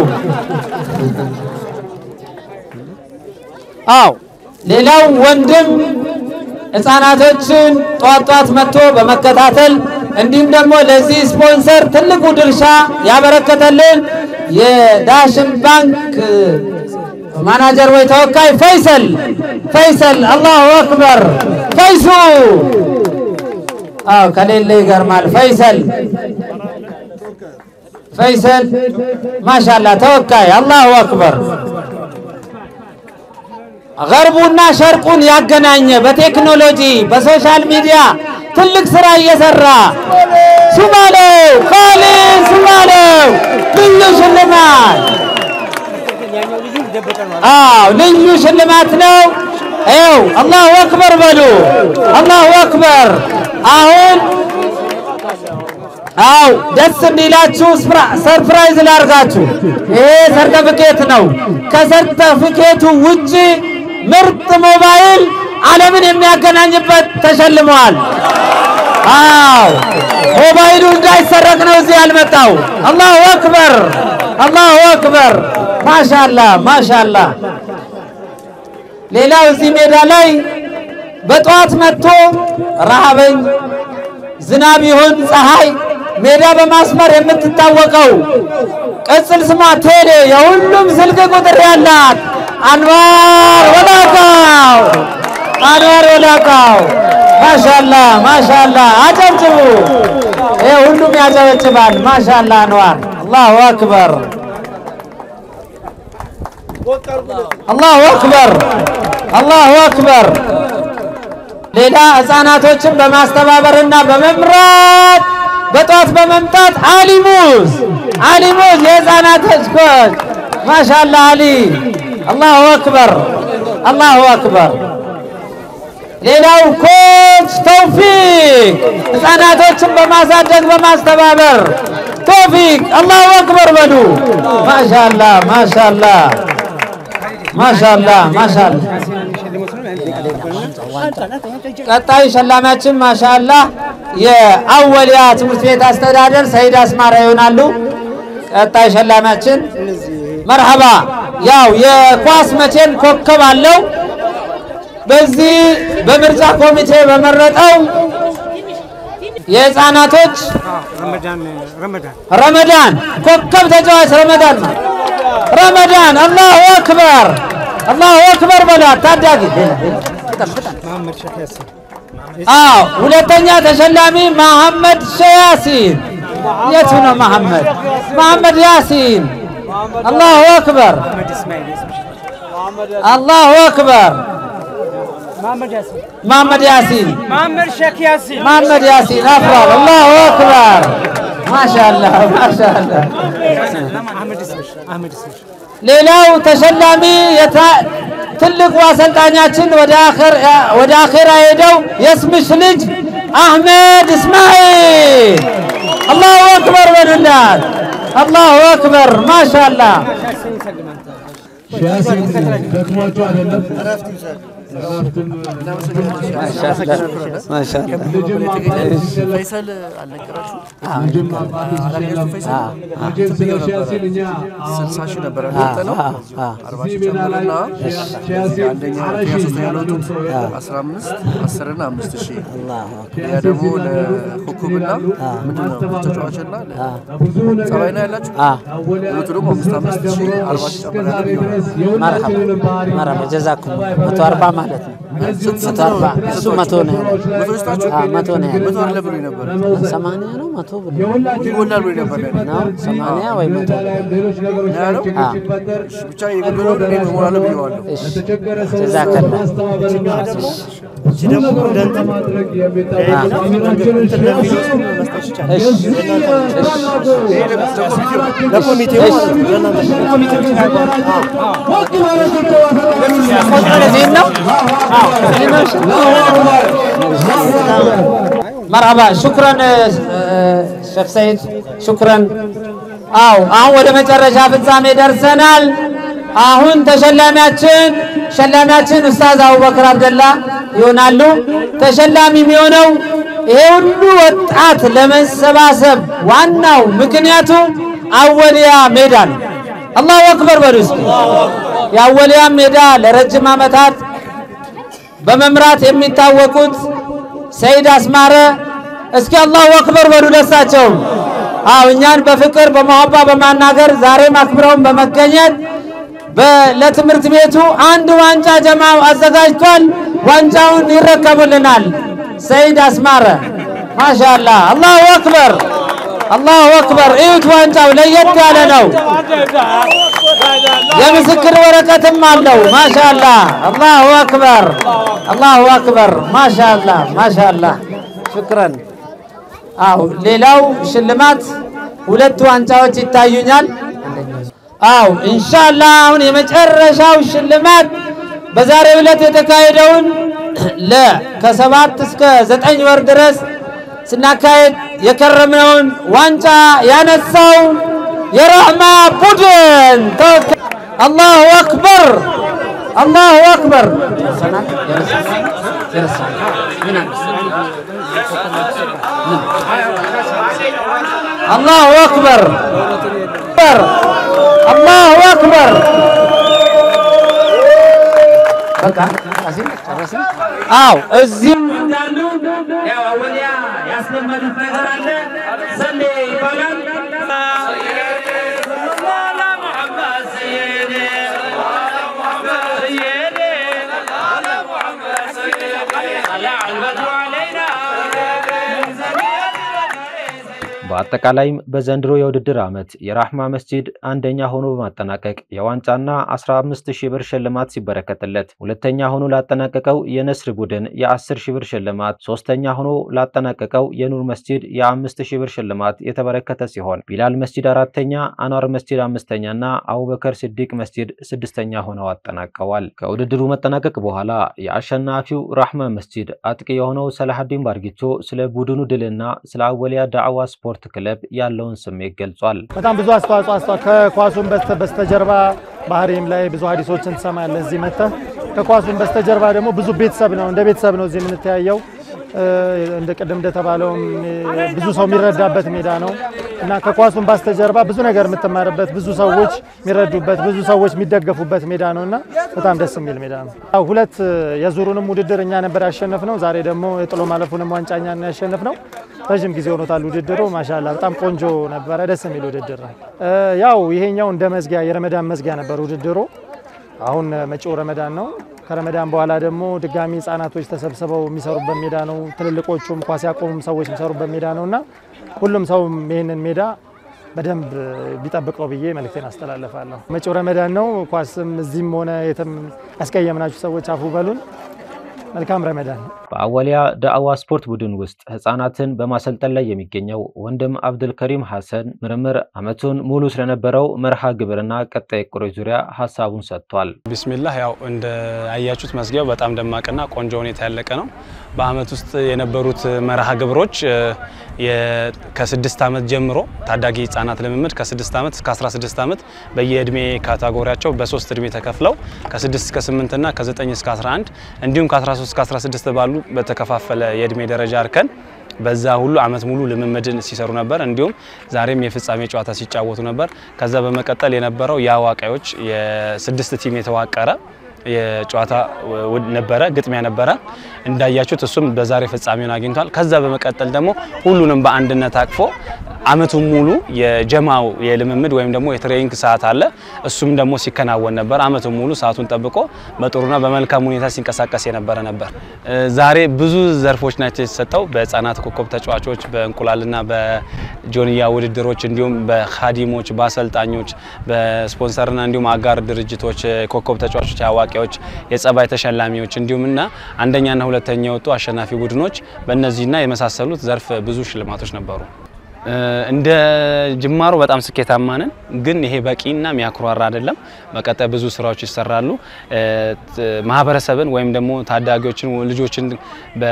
አው ሌላው ወንድም ህፃናቶችን ጧት ጧት መጥቶ በመከታተል እንዲሁም ደግሞ ለዚህ ስፖንሰር ትልቁ ድርሻ ያበረከተልን የዳሽን ባንክ ማናጀር ወይ ተወካይ ፈይሰል ፈይሰል አላሁ አክበር ፈይሱ አው ከሌለ ይገርማል ፈይሰል ፈይሰል ማሻላ ተወካይ አላሁ አክበር ገርቡና ሸርቁን ያገናኘ በቴክኖሎጂ በሶሻል ሚዲያ ትልቅ ስራ እየሰራ ሱማሌው ካሊድ ሱማሌው ልዩ ሽልማት አዎ ልዩ ሽልማት ነው። ይኸው አላሁ አክበር በሉ። አላሁ አክበር። አሁን አው ደስ እንዲላችሁ ሰርፕራይዝ ላርጋችሁ። ይሄ ሰርተፊኬት ነው። ከሰርተፊኬቱ ውጪ ምርጥ ሞባይል ዓለምን የሚያገናኝበት ተሸልመዋል። አው ሞባይሉ እንዳይሰረቅ ነው እዚህ ያልመጣው። አላሁ አክበር፣ አላሁ አክበር። ማሻላ ማሻላ። ሌላው እዚህ ሜዳ ላይ በጠዋት መጥቶ ረሃበኝ ዝናብ ይሁን ፀሐይ ሜዳ በማስመር የምትታወቀው ቅጽል ስሟ ቴሌ የሁሉም ስልክ ቁጥር ያላት አንዋር ወላቃው አንዋር ወላቃው ማሻላ ማሻላ አጨብጭቡ። ይሄ ሁሉም ያጨበጭባል። ማሻላ አንዋር አላሁ አክበር አላሁ አክበር አላሁ አክበር። ሌላ ህፃናቶችን በማስተባበርና በመምራት በጠዋት በመምጣት አሊሙዝ አሊሙዝ የህፃናቶች ኮች ማሻላ አሊ አላሁ አክበር አላሁ አክበር። ሌላው ኮች ተውፊቅ ህፃናቶችን በማሳደግ በማስተባበር ተውፊቅ አላሁ አክበር በሉ። ማሻላ ማሻላ ማሻላ ማሻላ። ቀጣይ ሸላሚያችን ማሻላ የአወሊያ ትምህርት ቤት አስተዳደር ሰይድ አስማራ ይሆናሉ። ቀጣይ ሸላሚያችን መርሐባ። ያው የኳስ መቼም ኮከብ አለው። በዚህ በምርጫ ኮሚቴ በመረጠው የህፃናቶች ረመዳን ኮከብ ተጫዋች ረመዳን ነው። ረመዳን አላሁ አክበር አላሁ አክበር በሏት ታዳጊ። አዎ ሁለተኛ ተሸላሚ መሐመድ ሸያሲን የቱ ነው መሐመድ? መሐመድ ያሲን አላሁ አክበር አላሁ አክበር መሐመድ ያሲን መሐመድ ያሲን አፍራል አላሁ አክበር ማሻአላ ማሻአላ ሌላው ተሸላሚ ትልቁ አሰልጣኛችን ወደ አኼራ ሄደው የስምሽ ልጅ አህመድ እስማኤል አላሁ አክበር በሉላት። አላሁ አክበር ማሻአላ ደክሟቸው አይደለም ፈይሰል አልነገራችሁ ልጅም አባቱ ሲሸለም ሲል እኛ ስልሳ ሺህ ነበር ያወጣነው አርባ ሺህ ጨመረና አንደኛ ሁለተኛ ሶስተኛ ለወጡት አስራ አምስት አስር እና አምስት ሺህ ያ ደግሞ ለኮከብና ምንድን ነው ተጫዋችና ጸባይ ነው ያላችሁ ሁለቱ ደግሞ አምስት አምስት ሺህ አርባ ሺህ ጨመረ መርሐባ መርሐባ ጀዛኩም መቶ አርባ ማለት ነው። መቶ አርባ እሱ መቶ ነው ያለው። መቶ ስጣችሁ አዎ፣ መቶ ነው ያለው። መቶ አለ ብሎኝ ነበር ሰማንያ ነው መቶ ብሎ ይጎላል ብሎኝ ነበር ነው ሰማንያ ወይ መቶ ሌሎች ነገሮች ያለው አዎ። ሲፈጠር ብቻ የጎደለው እኔ እሞላለሁ ብዬዋለሁ እሺ ለተቸገረ ሰው ጀዛከላ ማስተባበርና ማድረግ የሚታወቅ አሚናችንን ለኮሚቴው እኔን ነው እኔን ነው እሺ። መርሐባ ሹክረን ሼክ ሰይድ ሹክረን። አው አሁን ወደ መጨረሻ ፍጻሜ ደርሰናል። አሁን ተሸላሚያችን ሸላሚያችን ኡስታዝ አቡበክር አብደላ ይሆናሉ። ተሸላሚ የሚሆነው ይሄ ሁሉ ወጣት ለመሰባሰብ ዋናው ምክንያቱ አወሊያ ሜዳ ነው። አላሁ አክበር በሉ እስኪ። የአወሊያ ሜዳ ለረጅም ዓመታት በመምራት የሚታወቁት ሰይድ አስማረ እስኪ አላሁ አክበር በሉ ደሳቸው። አው እኛን በፍቅር በመሐባ በማናገር ዛሬም አክብረውን በመገኘት በ- ለትምህርት ቤቱ አንድ ዋንጫ ጀማው አዘጋጅቷል። ዋንጫውን ይረከቡልናል። ሰይድ አስማረ ማሻአላ አላሁ አክበር አላሁ አክበር። እዩት፣ ዋንጫው ለየት ያለ ነው። የምስክር ወረቀትም አለው። ማሻአላ አላሁ አክበር አላሁ አክበር ማሻአላ ማሻአላ ሽክረን። አው ሌላው ሽልማት ሁለት ዋንጫዎች ይታዩኛል። አው ኢንሻአላህ አሁን የመጨረሻው ሽልማት በዛሬው ዕለት የተካሄደውን ለ ከሰባት እስከ ዘጠኝ ወር ድረስ ስናካሄድ የከረምነውን ዋንጫ ያነሳው የራህማ ቡድን ተወካይ አላሁ አክበር አላሁ አክበር አላሁ አክበር አላሁ አክበር በቃ አው እዚህ እንዳሉ ያው አወሊያ ያስለመዱት ነገር አለ። ሰሌ ይባላል። በአጠቃላይም በዘንድሮ የውድድር ዓመት የራህማ መስጂድ አንደኛ ሆኖ በማጠናቀቅ የዋንጫና 15 ሺህ ብር ሽልማት ሲበረከትለት፣ ሁለተኛ ሆኖ ላጠናቀቀው የነስር ቡድን የ10 ሺህ ብር ሽልማት፣ ሶስተኛ ሆኖ ላጠናቀቀው የኑር መስጂድ የ5 ሺህ ብር ሽልማት የተበረከተ ሲሆን ቢላል መስጂድ አራተኛ፣ አንዋር መስጂድ አምስተኛና አቡበከር ሲዲቅ መስጂድ ስድስተኛ ሆነው አጠናቀዋል። ከውድድሩ መጠናቀቅ በኋላ የአሸናፊው ራህማ መስጂድ አጥቂ የሆነው ሰላሐዲን ባርጊቾ ስለ ቡድኑ ድልና ስለ አወሊያ ዳዕዋ ስፖርት ክለብ ያለውን ስሜት ገልጿል። በጣም ብዙ አስተዋጽኦ አስተዋ ከኳሱን በስተ- በስተጀርባ ባህሪም ላይ ብዙ ሀዲሶችን ትሰማለህ። እዚህ መጥተህ ከኳሱን በስተጀርባ ደግሞ ብዙ ቤተሰብ ነው፣ እንደ ቤተሰብ ነው እዚህ የምንተያየው። እ፣ እንደ ቅድም እንደተባለውም እ፣ ብዙ ሰው የሚረዳበት ሜዳ ነው እና ከኳሱን በስተጀርባ ብዙ ነገር የምትማርበት፣ ብዙ ሰዎች የሚረዱበት፣ ብዙ ሰዎች የሚደገፉበት ሜዳ ነው እና በጣም ደስ የሚል ሜዳ ነው። ያው ሁለት እ፣ የዙሩንም ውድድር እኛ ነበር ያሸነፍነው። ዛሬ ደግሞ የጥሎ ማለፉንም ዋንጫ እኛ ነው ያሸነፍነው። ረዥም ጊዜ ሆኖታል ውድድሩ። ማሻላ በጣም ቆንጆ ነበረ፣ ደስ የሚል ውድድር ነው። እ፣ ያው ይሄኛው እንደ መዝጊያ የረመዳን መዝጊያ ነበር ውድድሩ። አሁን መጪው ረመዳን ነው። ከረመዳን በኋላ ደግሞ ድጋሚ ህጻናቶች ተሰብስበው የሚሰሩበት ሜዳ ነው። ትልልቆቹም ኳስ ያቆሙም ሰዎች የሚሰሩበት ሜዳ ነው እና ሁሉም ሰውም ይህንን ሜዳ በደንብ ቢጠብቀው ብዬ መልእክቴን አስተላልፋለሁ። መጪው ረመዳን ነው። ኳስም እዚህም ሆነ የትም ያስቀየምናችሁ ሰዎች አፉ በሉን። መልካም ረመዳን። በአወሊያ ዳዕዋ ስፖርት ቡድን ውስጥ ህፃናትን በማሰልጠን ላይ የሚገኘው ወንድም አብዱልከሪም ሐሰን ምርምር ዓመቱን ሙሉ ስለነበረው መርሃ ግብርና ቀጣይ እቅዶች ዙሪያ ሀሳቡን ሰጥቷል። ቢስሚላህ ያው እንደ አያችሁት መዝጊያው በጣም ደማቅና ቆንጆ ሁኔታ ያለቀ ነው። በአመት ውስጥ የነበሩት መርሃ ግብሮች እ፣ የ- ከስድስት ዓመት ጀምሮ ታዳጊ ህጻናት ልምምድ ከስድስት ዓመት እስከ 16 ዓመት በየእድሜ ካታጎሪያቸው በሶስት እድሜ ተከፍለው ከ6 እስከ 8 እና ከ9 እስከ 11 እንዲሁም ከ13 እስከ 16 ባሉ በተከፋፈለ የእድሜ ደረጃ እርከን በዛ ሁሉ አመት ሙሉ ልምምድን ሲሰሩ ነበር። እንዲሁም ዛሬም የፍጻሜ ጨዋታ ሲጫወቱ ነበር። ከዛ በመቀጠል የነበረው የአዋቂዎች የስድስት ቲም የተዋቀረ የጨዋታ ውድ ነበረ፣ ግጥሚያ ነበረ። እንዳያችሁት እሱም በዛሬ ፍጻሜውን አግኝቷል። ከዛ በመቀጠል ደግሞ ሁሉንም በአንድነት አቅፎ አመቱን ሙሉ የጀማው የልምምድ ወይም ደግሞ የትሬኒንግ ሰዓት አለ። እሱም ደግሞ ሲከናወን ነበር። አመቱን ሙሉ ሰዓቱን ጠብቆ በጥሩና በመልካም ሁኔታ ሲንቀሳቀስ የነበረ ነበር። እ፣ ዛሬ ብዙ ዘርፎች ናቸው የተሰጠው በህፃናት ኮከብ ተጫዋቾች፣ በእንቁላልና በጆንያ ውድድሮች እንዲሁም በካዲሞች፣ በአሰልጣኞች፣ በስፖንሰርና እንዲሁም አጋር ድርጅቶች ኮከብ ተጫዋቾች፣ አዋቂዎች፣ የጸባይ ተሸላሚዎች እንዲሁም እና አንደኛና ሁለተኛ የወጡ አሸናፊ ቡድኖች በእነዚህና የመሳሰሉት ዘርፍ ብዙ ሽልማቶች ነበሩ። እ፣ እንደ ጅማሮ በጣም ስኬታማ ነን፣ ግን ይሄ በቂና የሚያኩራራ አይደለም። በቀጣይ ብዙ ስራዎች ይሰራሉ። እ፣ ት- ማህበረሰብን ወይም ደግሞ ታዳጊዎችን ልጆችን በ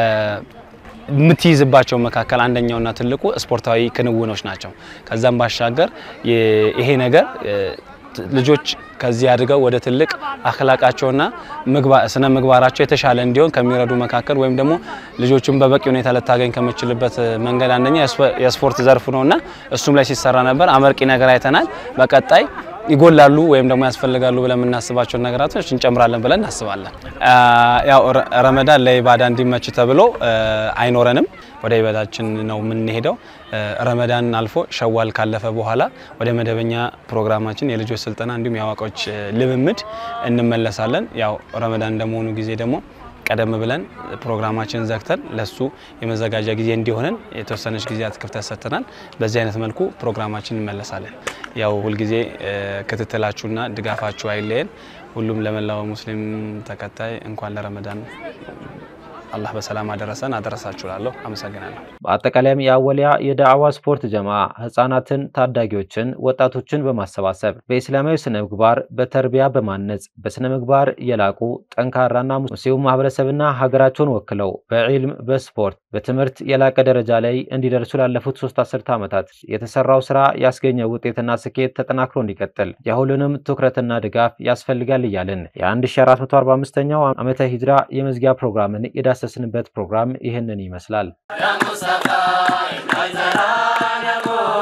የምትይዝባቸው መካከል አንደኛውና ትልቁ ስፖርታዊ ክንውኖች ናቸው። ከዛም ባሻገር የ- ይሄ ነገር እ፣ ት- ልጆች ከዚህ አድገው ወደ ትልቅ አክላቃቸውና ምግባ- ስነ ምግባራቸው የተሻለ እንዲሆን ከሚረዱ መካከል ወይም ደግሞ ልጆቹን በበቂ ሁኔታ ልታገኝ ከምችልበት መንገድ አንደኛ የስፖ- የስፖርት ዘርፉ ነውና እሱም ላይ ሲሰራ ነበር። አመርቂ ነገር አይተናል። በቀጣይ ይጎላሉ ወይም ደግሞ ያስፈልጋሉ ብለን የምናስባቸውን ነገራቶች እንጨምራለን ብለን እናስባለን። አ፣ ያው ረ- ረመዳን ለኢባዳ እንዲመች ተብሎ እ፣ አይኖረንም። ወደ ኢባዳችን ነው የምንሄደው። እ፣ ረመዳን አልፎ ሸዋል ካለፈ በኋላ ወደ መደበኛ ፕሮግራማችን የልጆች ስልጠና እንዲሁም የአዋቂዎች እ፣ ልምምድ እንመለሳለን። ያው ረመዳን እንደመሆኑ ጊዜ ደግሞ ቀደም ብለን ፕሮግራማችንን ዘግተን ለሱ የመዘጋጃ ጊዜ እንዲሆነን የተወሰነች ጊዜያት ክፍተት ሰጥተናል። በዚህ አይነት መልኩ ፕሮግራማችን እንመለሳለን። ያው ሁልጊዜ እ፣ ክትትላችሁና ድጋፋችሁ አይለየን። ሁሉም ለመላው ሙስሊም ተከታይ እንኳን ለረመዳን አላህ በሰላም አደረሰን አደረሳችሁ እላለሁ። አመሰግናለሁ። በአጠቃላይም የአወሊያ የዳዕዋ ስፖርት ጀማ ህጻናትን፣ ታዳጊዎችን፣ ወጣቶችን በማሰባሰብ በኢስላማዊ ስነ ምግባር በተርቢያ በማነጽ በስነ ምግባር የላቁ ጠንካራና ሙስሊም ማህበረሰብና ሀገራቸውን ወክለው በዒልም በስፖርት በትምህርት የላቀ ደረጃ ላይ እንዲደርሱ ላለፉት ሶስት አስርተ ዓመታት የተሰራው ስራ ያስገኘው ውጤትና ስኬት ተጠናክሮ እንዲቀጥል የሁሉንም ትኩረትና ድጋፍ ያስፈልጋል እያልን የ1445ኛው ዓመተ ሂጅራ የመዝጊያ ፕሮግራምን የዳሰስንበት ፕሮግራም ይህንን ይመስላል። يا مصطفى